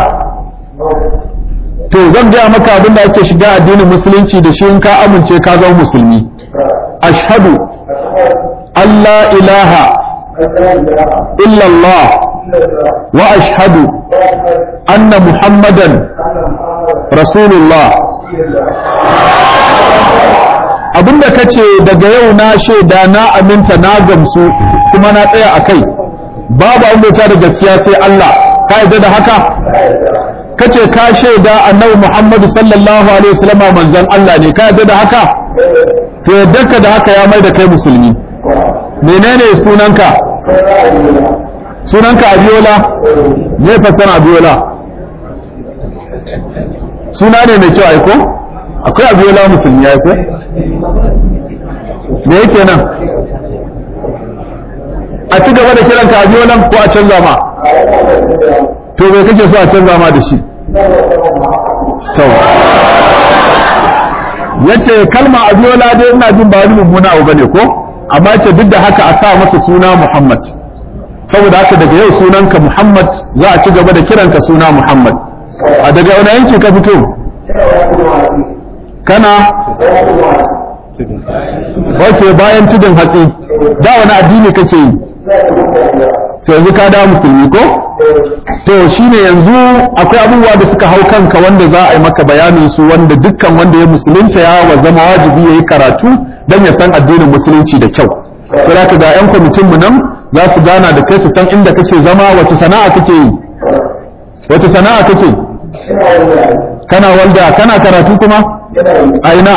to zan gaya maka abin da ake shiga addinin musulunci da shi in ka amince ka zama musulmi ashhadu Allah ilaha illallah wa ashhadu anna muhammadan rasulullah abinda ka ce daga yau na shaida na aminta na gamsu kuma na tsaya a kai babu an bauta da gaskiya sai Allah ka yarda da haka ka ce ka shaida annabi Muhammadu sallallahu alaihi wasallam manzon Allah ne ka yarda da haka to yadda ka da haka ya mai da kai musulmi menene sunanka sunanka Abiola me fasara Abiola suna ne mai kyau aiko akwai Abiola musulmi aiko me yake nan a ci gaba da kiranka a biyo nan ko a canza ma to me kake so a canza ma da shi to yace kalma abiola dai ina jin ba wani mummuna abu bane ko amma ce duk da haka a sa masa suna Muhammad saboda haka daga yau sunanka Muhammad za a ci gaba da kiranka suna Muhammad a daga wani yanki ka fito kana ok bayan tudun hatsi da wani addini kake yi to yanzu ka da musulmi ko to shine yanzu akwai abubuwa da suka hau kanka wanda za a yi maka bayanin su wanda dukkan wanda ya musulunta ya wa zama wajibi ya yi karatu don ya san addinin musulunci da kyau sai ka ga yan kwamitin mu nan za su gana da kai su san inda kake zama wace sana'a kake yi wace sana'a kake kana walda kana karatu kuma a ina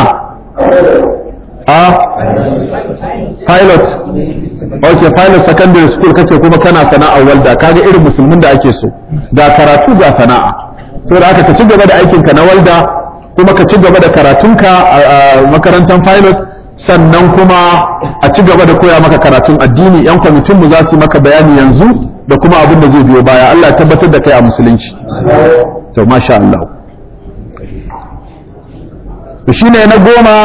a pilot ok pilot secondary school kace kuma kana sana'ar walda kaga irin musulmin da ake so ga karatu ga sana'a so da haka ka ci gaba da aikinka na walda kuma ka ci gaba da karatunka a makarantar pilot sannan kuma a ci gaba da koya maka karatun addini yan kwamitin mu za su yi maka bayani yanzu da kuma abin da zai biyo baya Allah ya tabbatar da kai a musulunci to masha Allah to shine na goma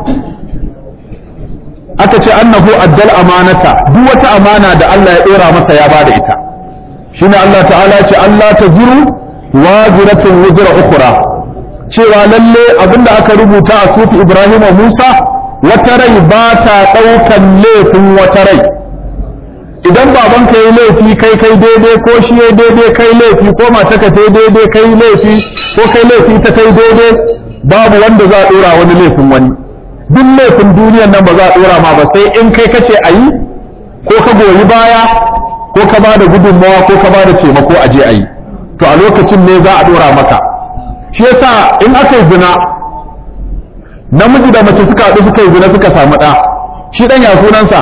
aka ce annahu addal amanata duk wata amana da Allah ya dora masa ya bada ita shine Allah ta'ala ce Allah ta ziru waziratun wuzra ukhra cewa lalle abinda aka rubuta a sufi Ibrahim wa Musa wata rai ba ta daukan laifin wata rai idan babanka yi laifi kai kai daidai ko shi ya daidai kai laifi ko mataka ta daidai kai laifi ko kai laifi ta kai daidai babu wanda za a dora wani laifin wani duk laifin duniyan nan ba za a dora ma ba sai in kai kace a yi ko ka goyi baya ko ka ba da gudunmawa ko ka ba da taimako a je a yi to a lokacin ne za a dora maka shi yasa in aka yi zina namiji da mace suka haɗu suka yi zina suka samu ɗa shi ɗan ya sunansa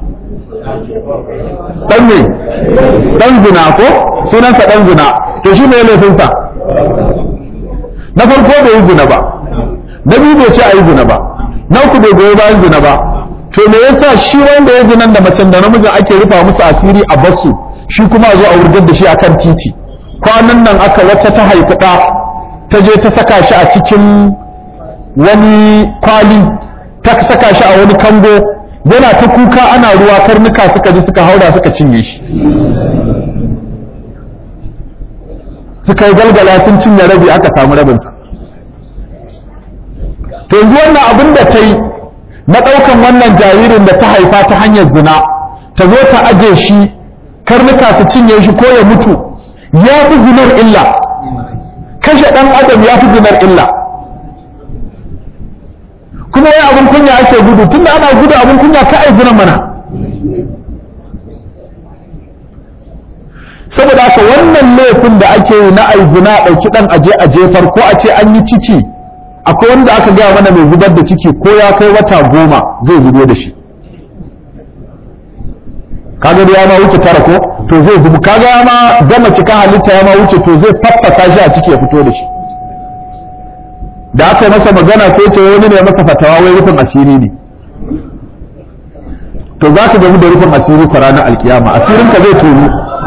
ɗan ne ɗan zina ko sunansa ɗan zina to shi ne laifinsa na farko bai yi zina ba na biyu bai ce a yi zina ba na uku bai goyi bayan zina ba to me yasa shi wanda ya zinan da macen da namijin ake rufa musu asiri a basu shi kuma a zo a wurgar da shi akan titi kwanan nan aka wata ta haifi ɗa ta je ta saka shi a cikin wani kwali ta saka shi a wani kango yana ta kuka ana ruwa karnuka suka ji suka haura suka cinye shi suka yi galgala sun cinye rabi aka samu rabinsa to yanzu wannan abin da ta yi na ɗaukan wannan jaririn da ta haifa ta hanyar zina ta zo ta aje shi karnuka su cinye shi ko ya mutu ya fi zinar illa kashe ɗan adam ya fi zinar illa kuma yin abin kunya ake gudu tunda ana gudu abin kunya ka ai zinan mana saboda haka wannan laifin da ake yi na ai zina ɗauki ɗan aje a jefar ko a ce an yi ciki akwai wanda aka gaya mana mai zubar da ciki ko ya kai wata goma zai zubo da shi kaga da ya ma wuce tara ko to zai zubu kaga ya ma gama cika halitta ya ma wuce to zai faffasa shi a ciki ya fito da shi da aka yi masa magana sai ce wani ne masa fatawa wai rufin asiri ne to za ka gamu da rufin asiri kwa ranar alkiyama asirinka zai tono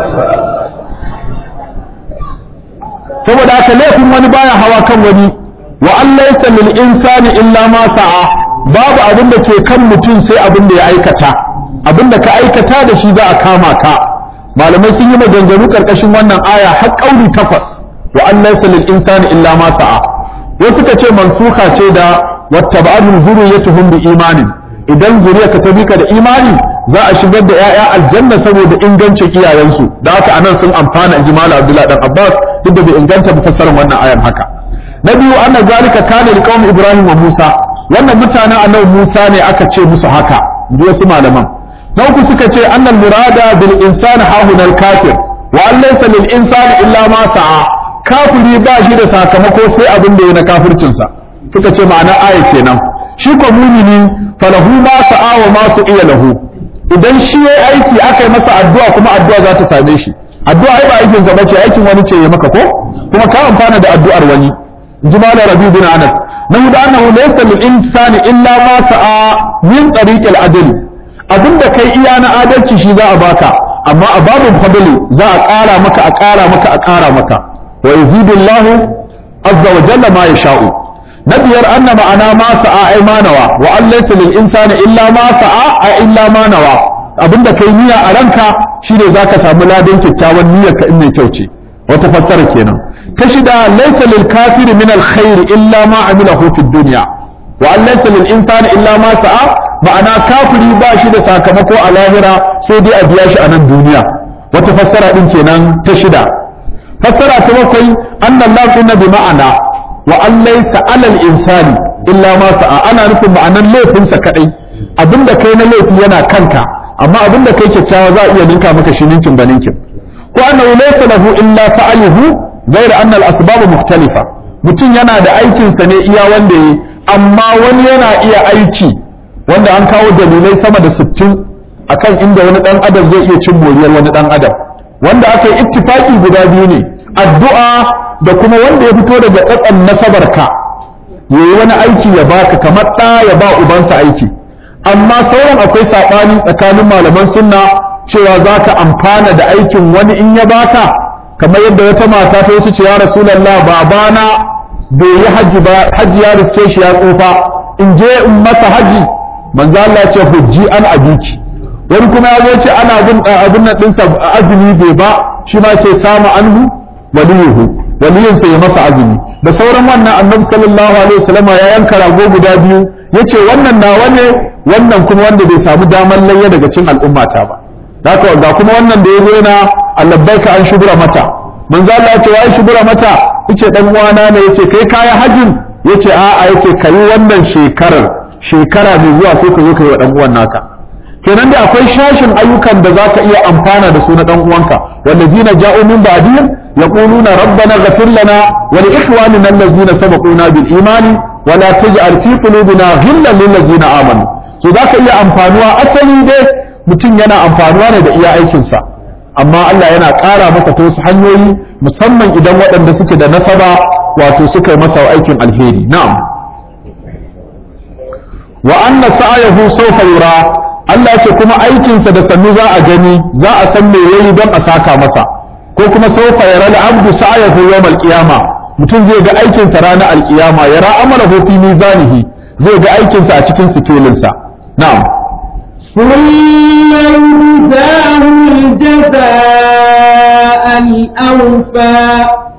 saboda haka laifin wani baya hawa kan wani wa an laysa lil insani illa ma sa'a babu abin da ke kan mutum sai abin da ya aikata abin da ka aikata da shi za a kama ka malamai sun yi maganganu karkashin wannan aya har kauri takwas wa an laysa lil insani illa ma sa'a wasu ka ce mansuka ce da wattaba'u zuriyatuhum bi imanin idan zuriya ka tabi ka da imani za a shigar da 'ya'ya aljanna saboda ingancin iyayensu da haka anan sun amfana inji malam abdullahi dan abbas duk da bai inganta ba fassarar wannan ayan haka na biyu anna zalika kana liqaum ibrahim wa musa wannan mutanen annabi musa ne aka ce musu haka inji wasu malaman na uku suka ce annal murada bil insani hahunal kafir wa an laysa lil insani illa ma sa'a kafiri ba shi da sakamako sai abin da ya na kafircinsa suka ce ma'ana aya kenan shi ko mumini falahu ma sa'a wa ma su iya lahu idan shi yayi aiki aka yi masa addu'a kuma addu'a za ta same shi addu'a ai ba aikin ka bace aikin wani ce ya maka ko kuma ka amfana da addu'ar wani jumala rabi bin anas na hudu annahu laysa lil insani illa ma sa'a min tariqil adl abinda kai iya na adalci shi za a baka amma a babin fadli za a ƙara maka a ƙara maka a ƙara maka wa yazidullahu azza wa jalla ma yasha'u na biyar anna ma'ana ma sa'a ai manawa wa an laysa lil insani illa ma sa'a ai illa ma nawa abinda kai niyya a ranka shine zaka samu ladan kyakkyawan niyyar ka in mai kyau ce wata fassara kenan ta shida laysa lil kafiri min al khair illa ma amilahu fid dunya wa an laysa lil insani illa ma sa'a ma'ana kafiri ba shi da sakamako a lahira sai dai a biya shi a nan duniya wata fassara din kenan ta shida fassara ta bakwai annallahu inna bi ma'ana wa an laysa alal insani illa ma sa'a ana nufin ma'anan laifinsa kadai abinda kai na laifi yana kanka amma abinda kai kyakkyawa za a iya ninka maka shi ninkin ba ninkin ko annahu laysa lahu illa sa'yuhu ghayr anna al-asbab mukhtalifa mutum yana da aikin sa ne iya wanda yi amma wani yana iya aiki wanda an kawo dalilai sama da 60 akan inda wani dan adam zai iya cin moriyar wani dan adam wanda aka yi ittifaki guda biyu ne addu'a da kuma wanda ya fito daga tsatsan nasabarka ya yi wani aiki ya baka kamar ɗa ya ba ubansa aiki amma sauran akwai saɓani tsakanin malaman sunna cewa za ka amfana da aikin wani in ya baka kamar yadda wata mata ta wuce ce ya rasulallah babana bai yi hajji ba hajji ya riske shi ya tsufa in je in masa hajji manzo Allah ya ce hujji an abiki wani kuma ya zo ce ana bin abin nan ɗinsa azumi bai ba shi ma ce samu anhu waliyuhu waliyinsa ya masa azumi da sauran wannan annabi sallallahu alaihi wasallam ya yanka rago guda biyu yace wannan nawa ne wannan kuma wanda bai samu damar layya daga cikin al'ummata ba haka ga kuma wannan da yazo yana allabbaika an shubura mata manzo Allah ya ce wai shubura mata yace dan uwana ne yace kai kaya hajin yace a'a yace kai wannan shekarar shekara mai zuwa sai ka zo kai wa dan uwan naka kenan da akwai shashin ayyukan da zaka iya amfana da su na dan uwanka wallazina ja'u min ba'dihim yaquluna rabbana ighfir lana wa li ikhwanina allazina sabaquna bil imani wa la taj'al fi qulubina ghillan lil ladzina amanu so zaka iya amfanuwa asali dai mutum yana amfanuwa ne da iya aikin sa amma Allah yana ƙara masa ta wasu hanyoyi musamman idan waɗanda suke da nasaba wato suka yi masa aikin alheri na'am wa anna sa'ayahu sawfa yura Allah ce kuma aikinsa da sannu za a gani za a san me yayi don a saka masa ko kuma sawfa yara al-abdu sa'ayahu yawm al-qiyama mutum zai ga aikinsa ranar alkiyama ya ra'amala fi mizanihi zai ga aikinsa a cikin sikelinsa na'am ثم يجزاه الجزاء الأوفى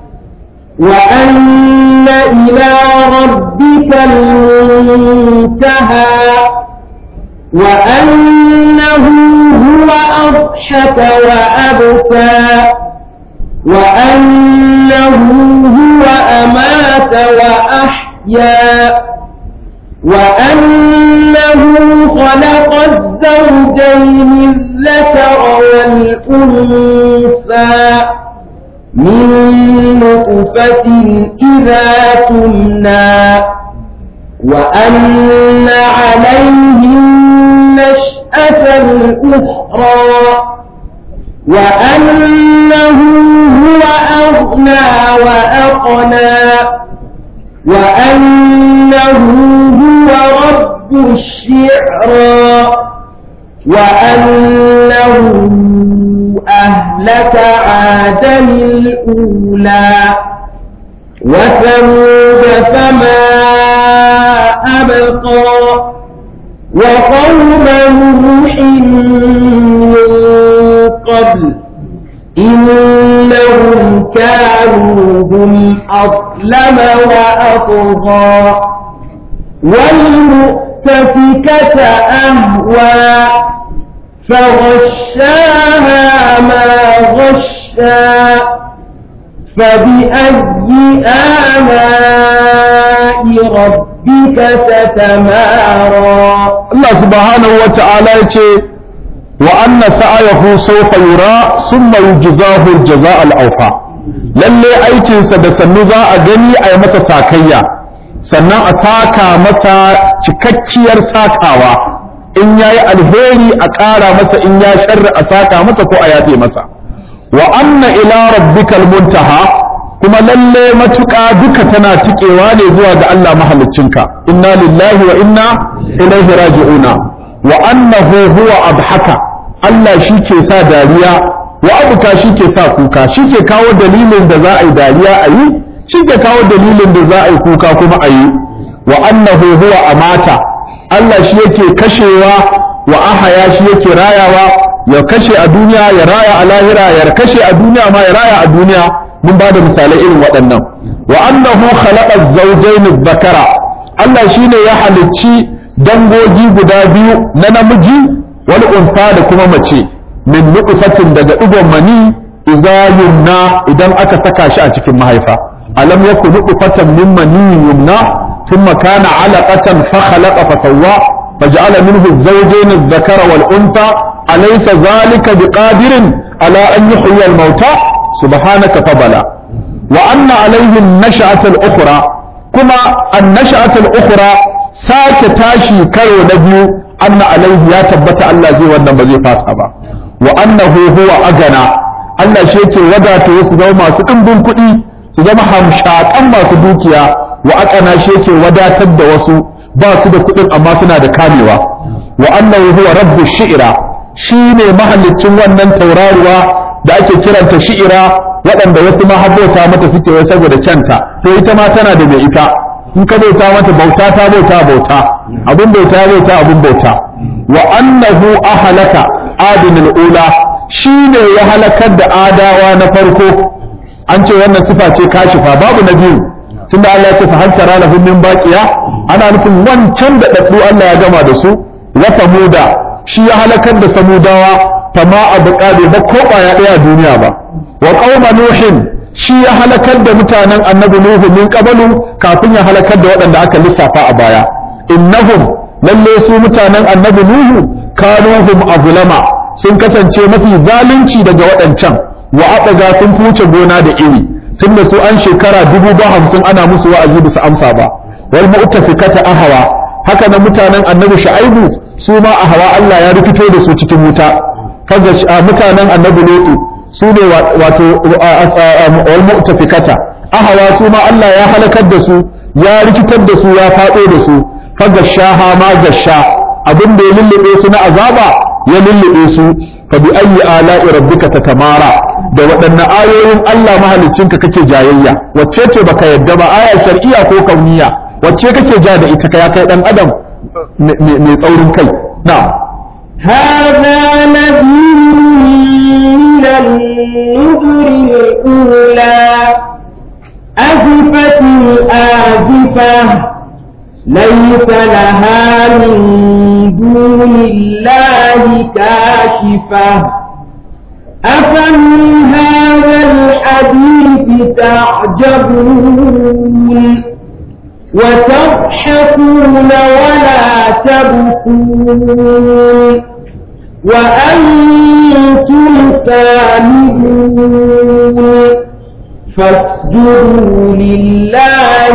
وأن إلى ربك المنتهى وأنه هو أضحك وأبكى وأنه هو أمات وأحيا وأنه خلق الزوجين الذكر والأنثى من نطفة إذا تمنى وأن عليه النشأة الأخرى وأنه هو أغنى وأقنى وأنه هو رب الشعرى وأنه أهلك عادا الأولى وثمود فما أبقى وقوم نوح من قبل إنهم كانوا هم أظلم وأطغى والمؤتفكة أهوى فغشاها ما غشا فبأي آلاء ربك تتمارى Allah subhanahu wa ta'ala ya ce wa anna sa'ayahu sawfa yura summa yujzahu al-jazaa al-awfa lalle aikinsa da sannu za a gani a yi masa sakayya sannan a saka masa cikakkiyar sakawa in yayi alheri a ƙara masa in ya sharri a saka masa ko a yafe masa wa anna ila rabbikal muntaha kuma lalle matuƙa duka tana tikewa ne zuwa ga Allah mahaliccinka inna lillahi wa inna ilaihi raji'una wa annahu huwa abhaka Allah shi ke sa dariya wa abuka shi ke sa kuka shi ke kawo dalilin da za a yi dariya a yi shi ke kawo dalilin da za a yi kuka kuma a yi wa annahu huwa amata Allah shi yake kashewa wa ahaya shi yake rayawa ya kashe a duniya ya raya a lahira ya kashe a duniya ma ya raya a duniya mun ba da misalai irin waɗannan wa annahu khalaqa zawjayn dhakara Allah shine ya halicci dangogi guda biyu na namiji wal unfa da kuma mace min nutfatin daga digon mani idza yumna idan aka saka shi a cikin mahaifa alam yakun nutfatan min mani yumna thumma kana alaqatan fa khalaqa fa sawwa فجعل منه الزوجين الذكر والأنثى أليس ذلك بقادر على أن يحيي الموتى سبحانك فبلا وأن عليه النشأة الأخرى كما النشأة الأخرى ساك تاشي كيو نبيو أن عليه يا تبت الله زي وانا بزي فاسبا وأنه هو أغنى Allah shi yake wadata wasu zama masu ɗimbin kuɗi su zama hamshaƙan masu dukiya wa aƙana shi yake wadatar da wasu ba su da kuɗin amma suna da kamewa wa annahu huwa rabbu shi'ira shine mahallicin wannan tauraruwa da ake kiranta shi'ira waɗanda wasu ma habota mata suke wai saboda kyanta to ita ma tana da mai ita in ka bauta mata bauta ta bauta bauta abun bauta bauta abun bauta wa annahu ahlaka adinul ula shine ya halakar da adawa na farko an ce wannan sifa ce kashifa babu na biyu tunda Allah ya ce fa hal tara lahum min baqiya ana nufin wancan da daddu Allah ya gama da su wa samuda shi ya halakar da samudawa fama abu bai ba ko ya daya a duniya ba wa qauma nuhin shi ya halakar da mutanen annabi nuhu min qabalu kafin ya halakar da waɗanda aka lissafa a baya innahum lalle su mutanen annabi nuhu kanuhum azlama sun kasance mafi zalunci daga waɗancan wa abaga sun kuce gona da iri tunda su an shekara dubu ba hamsin ana musu wa'azi bisa amsa ba wal mu'tafikata ahwa haka na mutanen annabi shu'aibu su ma ahwa Allah ya rikito da su cikin wuta kaga mutanen annabi lutu su ne wato wal mu'tafikata ahwa su ma Allah ya halakar da su ya rikitar da su ya faɗo da su kaga shaha ma gasha abin da ya lullube su na azaba ya lullube su fa bi ayyi ala'i rabbika tatamara da waɗanne ayoyin Allah mahaliccinka kake jayayya wacce ce baka yadda ba aya shar'iyya ko kauniya wacce kake ja da ita ka ya kai dan adam mai tsaurin kai na'am هذا نذير من النذر الأولى أزفت الآزفة ليس لها من دون الله كاشفة أفمن هذا الحديث تعجبون وتضحكون ولا تبكون وأنتم سامدون فاسجدوا لله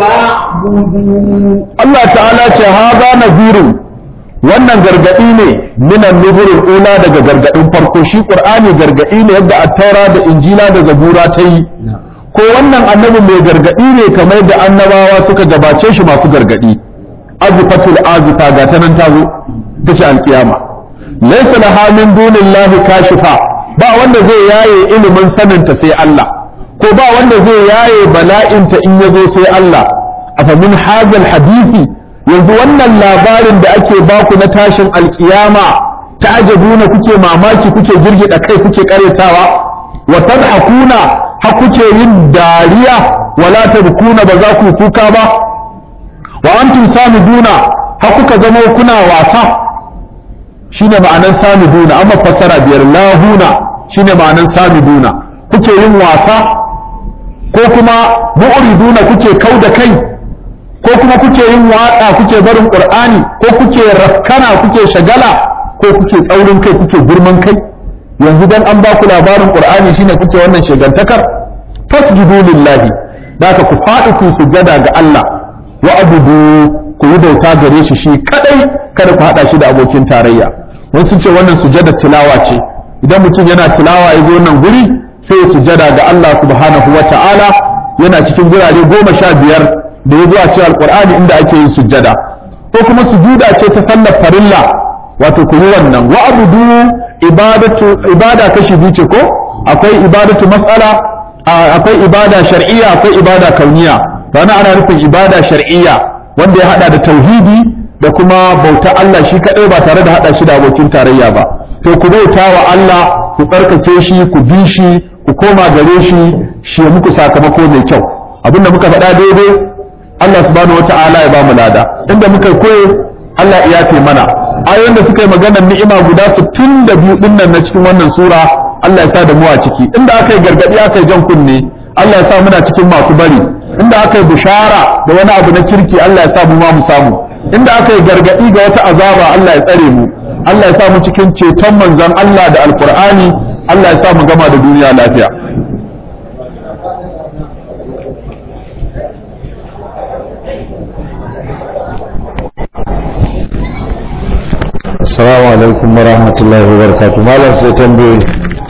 واعبدوا Allah ta'ala ce haza nazirun wannan gargadi ne minan nuburin ula daga gargadin farko shi qur'ani gargadi ne yadda attaura da injila da zabura ta yi ko wannan annabi mai gargadi ne kamar da annabawa suka gabace shi masu gargadi azifatul azifa ga ta nan ta zo ta ce alkiyama laysa laha min dunillahi kashifa ba wanda zai yaye ilimin saninta sai Allah ko ba wanda zai yaye bala'inta in yazo sai Allah afa min hadal hadisi yanzu wannan labarin da ake baku na tashin alkiyama ta'ajabuna kuke mamaki kuke girgida kai kuke karetawa wa tadhakuna ha kuke yin dariya wala tabkuna ba za ku kuka ba wa antum samiduna ha kuka zama kuna wasa shine ma'anan samiduna amma fassara biyar lahuna shine ma'anan samiduna kuke yin wasa ko kuma mu'riduna kuke kau da kai ko kuma kuke yin waƙa kuke barin qur'ani ko kuke rafkana kuke shagala ko kuke tsaurin kai kuke girman kai yanzu dan an ba ku labarin qur'ani shine kuke wannan shagantakar fasjudu lillahi da ka ku faɗi ku sujada ga Allah wa abudu ku yi bauta gare shi shi kadai kada ku hada shi da abokin tarayya wani sun ce wannan sujada tilawa ce idan mutum yana tilawa ya zo nan guri sai ya sujada ga Allah subhanahu wa ta'ala yana cikin gurare goma sha biyar da ya zo a cikin alqur'ani inda ake yin sujada ko kuma sujuda ce ta sallar farilla wato ku yi wannan wa abudu ibadatu ibada kashi biyu ce ko akwai ibadatu mas'ala akwai ibada shar'iyya akwai ibada kauniya to ana ana nufin ibada shar'iyya wanda ya hada da tauhidi da kuma bauta Allah shi kadai ba tare da hada shi da abokin tarayya ba to ku bauta wa Allah ku tsarkake shi ku bi shi ku koma gare shi shi ya muku sakamako mai kyau abinda muka faɗa daidai Allah subhanahu wata'ala ya ba mu lada inda muka koyo Allah ya yafe mana ayoyin da suka yi maganar ni'ima guda 62 din nan na cikin wannan sura Allah ya sa da mu a ciki inda aka yi gargadi aka yi jan kunne Allah ya sa muna cikin masu bari inda aka yi bishara da wani abu na kirki Allah ya sa mu ma mu samu inda aka yi gargadi ga wata azaba Allah ya tsare mu Allah ya sa mu cikin ceton manzon Allah da alkur'ani Allah ya sa mu gama da duniya lafiya Assalamu alaikum wa rahmatullahi wa barakatuh. Malam sai tambayoyi.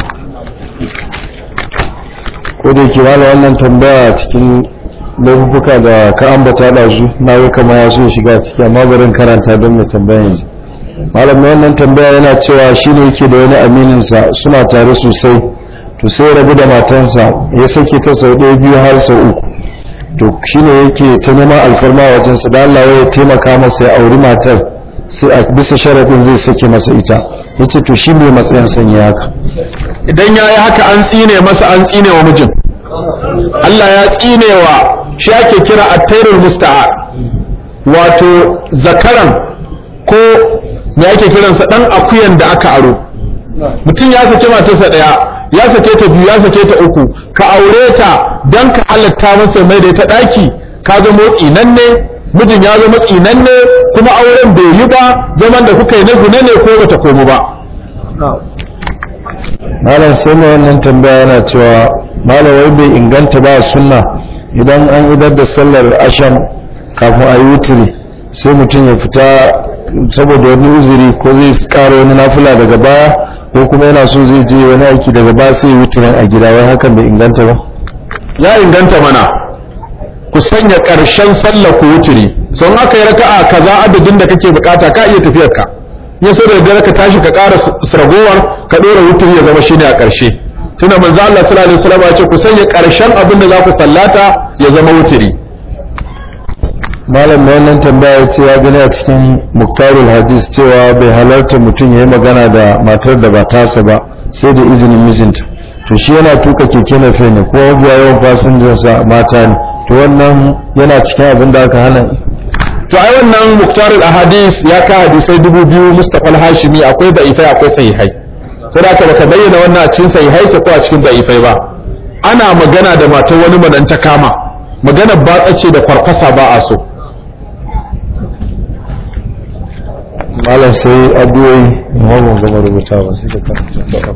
Ko da yake malam wannan tambaya cikin laifuka da ka ambata da su na ga kama ya so shiga ciki amma barin karanta don mai tambaya yanzu. Malam mai wannan tambaya yana cewa shi ne yake da wani aminin sa suna tare sosai to sai rabu da matansa ya sake ta sau ɗaya biyu har sau uku. To shi ne yake ta neman alfarma wajensa da Allah ya taimaka masa ya auri matar. sai a bisa sharaɗin zai sake masa ita ya ce to shi ne matsayin sanya haka idan ya yi haka an tsine masa an tsine wa mijin Allah ya tsine wa shi ake kira attairul musta'ar wato zakaran ko me ake kiransa dan akuyan da aka aro mutum ya sake matarsa daya ya sake ta biyu ya sake ta uku ka aure ta dan ka halatta masa mai da ita daki ka ga motsi nan ne mijin ya zama tsinan ne kuma auren bai yi ba zaman da kuka yi na zina ne ko bata komu ba malam sai mai wannan tambaya yana cewa malam wai bai inganta ba sunna idan an idar da sallar asham kafin a yi wutiri sai mutum ya fita saboda wani uzuri ko zai kara wani nafila daga baya ko kuma yana so zai je wani aiki daga baya sai ya wutirin a gida wai hakan bai inganta ba ya inganta mana ku sanya ƙarshen sallar ku wuturi sun aka yi raka'a kaza adadin da kake bukata ka iya tafiyar ka ya so da dare ka tashi ka ƙara ragowar ka ɗora wuturi ya zama shine a ƙarshe tuna manzo Allah sallallahu alaihi wasallam ya ce ku sanya ƙarshen abin da za ku sallata ya zama wuturi malam mai wannan tambaya ce ya gani a cikin muktarul hadis cewa bai halarta mutum ya yi magana da matar da ba tasa ba sai da izinin mijinta to shi yana tuka keke na fe ne ko biya yawan fasinjansa mata ne to wannan yana cikin abin da aka hana to ai wannan muktarul ahadis ya ka hadisai dubu biyu mustafa al-hashimi akwai da'ifai akwai sahihai sai da aka baka bayyana wannan a cikin sahihai ko a cikin da'ifai ba ana magana da matar wani madan ta kama magana batsa ce da kwarkwasa ba a so malam sai addu'o'i amma ban gama rubuta ba sai ka karanta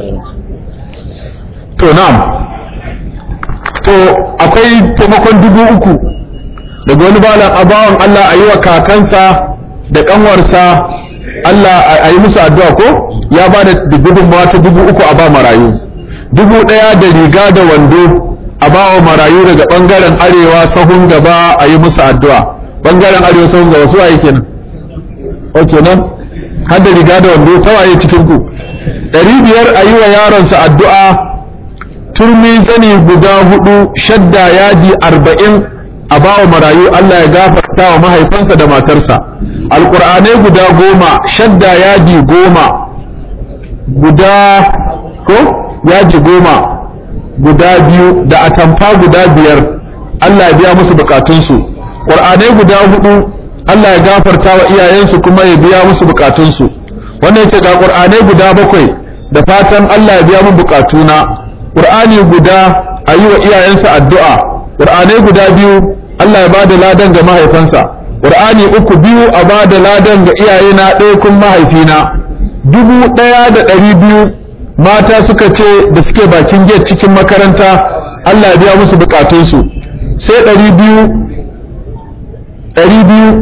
to na'am to akwai taimakon dubu uku daga wani balan abawan Allah a yi wa kakansa da kanwarsa Allah a yi musu addu'a ko ya ba da gudunmawa ta dubu uku a ba marayu dubu ɗaya da riga da wando a ba wa marayu daga ɓangaren arewa sahun gaba a yi musu addu'a ɓangaren arewa sahun gaba su waye kenan ok nan har da riga da wando ta waye cikin ku ɗari biyar a yi wa yaronsa addu'a turmi zani guda hudu shadda yadi arba'in a bawa marayu Allah ya gafarta wa mahaifansa da matarsa alƙur'anai guda goma shadda yadi goma guda ko yadi goma guda biyu da atamfa guda biyar Allah ya biya musu bukatunsu ƙur'anai guda hudu Allah ya gafarta wa iyayensu kuma ya biya musu bukatunsu wannan yake ga ƙur'anai guda bakwai da fatan Allah ya biya mun bukatuna ƙur'ani guda a yi wa iyayensa addu'a ƙur'anai guda biyu Allah ya ba da ladan ga mahaifansa ƙur'ani uku biyu a ba da ladan ga iyayena ɗaya kun mahaifina dubu ɗaya da ɗari biyu mata suka ce da suke bakin gate cikin makaranta Allah ya biya musu bukatunsu sai ɗari biyu ɗari biyu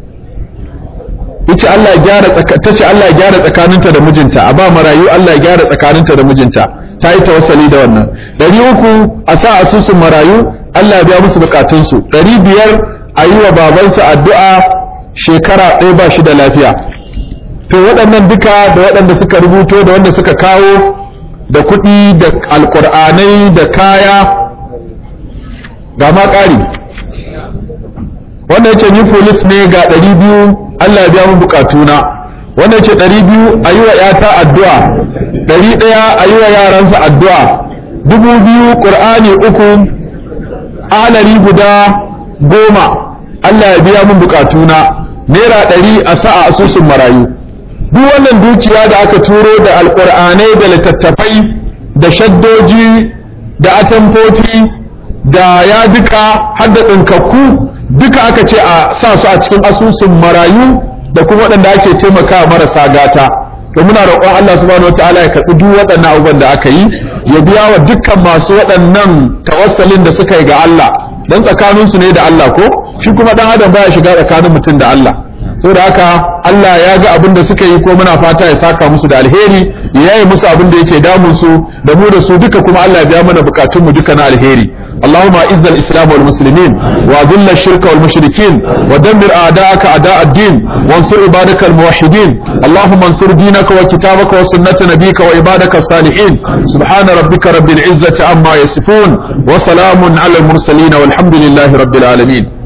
yace Allah ya gyara tace Allah ya gyara tsakaninta da mijinta a ba marayu Allah ya gyara tsakaninta da mijinta ta yi tawassali da wannan ɗari uku a sa asusun marayu Allah ya biya musu bukatunsu ɗari biyar a yi wa babansa addu'a shekara ɗaya ba shi da lafiya to waɗannan duka da waɗanda suka rubuto da wanda suka kawo da kuɗi da alƙur'anai da kaya ga ma ƙari wanda yace ni polis ne ga ɗari biyu Allah ya biya mu bukatuna wanda yace ɗari biyu a yi wa ‘yata addu'a ɗari ɗaya a yi wa yaransa addu'a dubu biyu ƙur'ani uku alari guda goma Allah ya biya mun bukatuna naira ɗari a sa'a asusun marayu duk wannan dukiya da aka turo da alƙur'anai da littattafai da shaddoji da atamfofi da ya duka har da ɗinkakku duka aka ce a sa su a cikin asusun marayu da kuma waɗanda ake taimaka marasa gata to muna roƙon Allah subhanahu wataala ya karɓi duk waɗannan abubuwan da aka yi ya biya wa dukkan masu waɗannan tawassalin da suka yi ga Allah dan tsakanin su ne da Allah ko shi kuma dan adam baya shiga tsakanin mutum da Allah saboda haka Allah ya ga abin da suka yi ko muna fata ya saka musu da alheri ya yaye musu abin da yake damun su da mu da su duka kuma Allah ya biya mana bukatun mu duka na alheri اللهم اعز الاسلام والمسلمين واذل الشرك والمشركين ودمر اعداءك اعداء الدين وانصر عبادك الموحدين اللهم انصر دينك وكتابك وسنه نبيك وعبادك الصالحين سبحان ربك رب العزه عما يصفون وسلام على المرسلين والحمد لله رب العالمين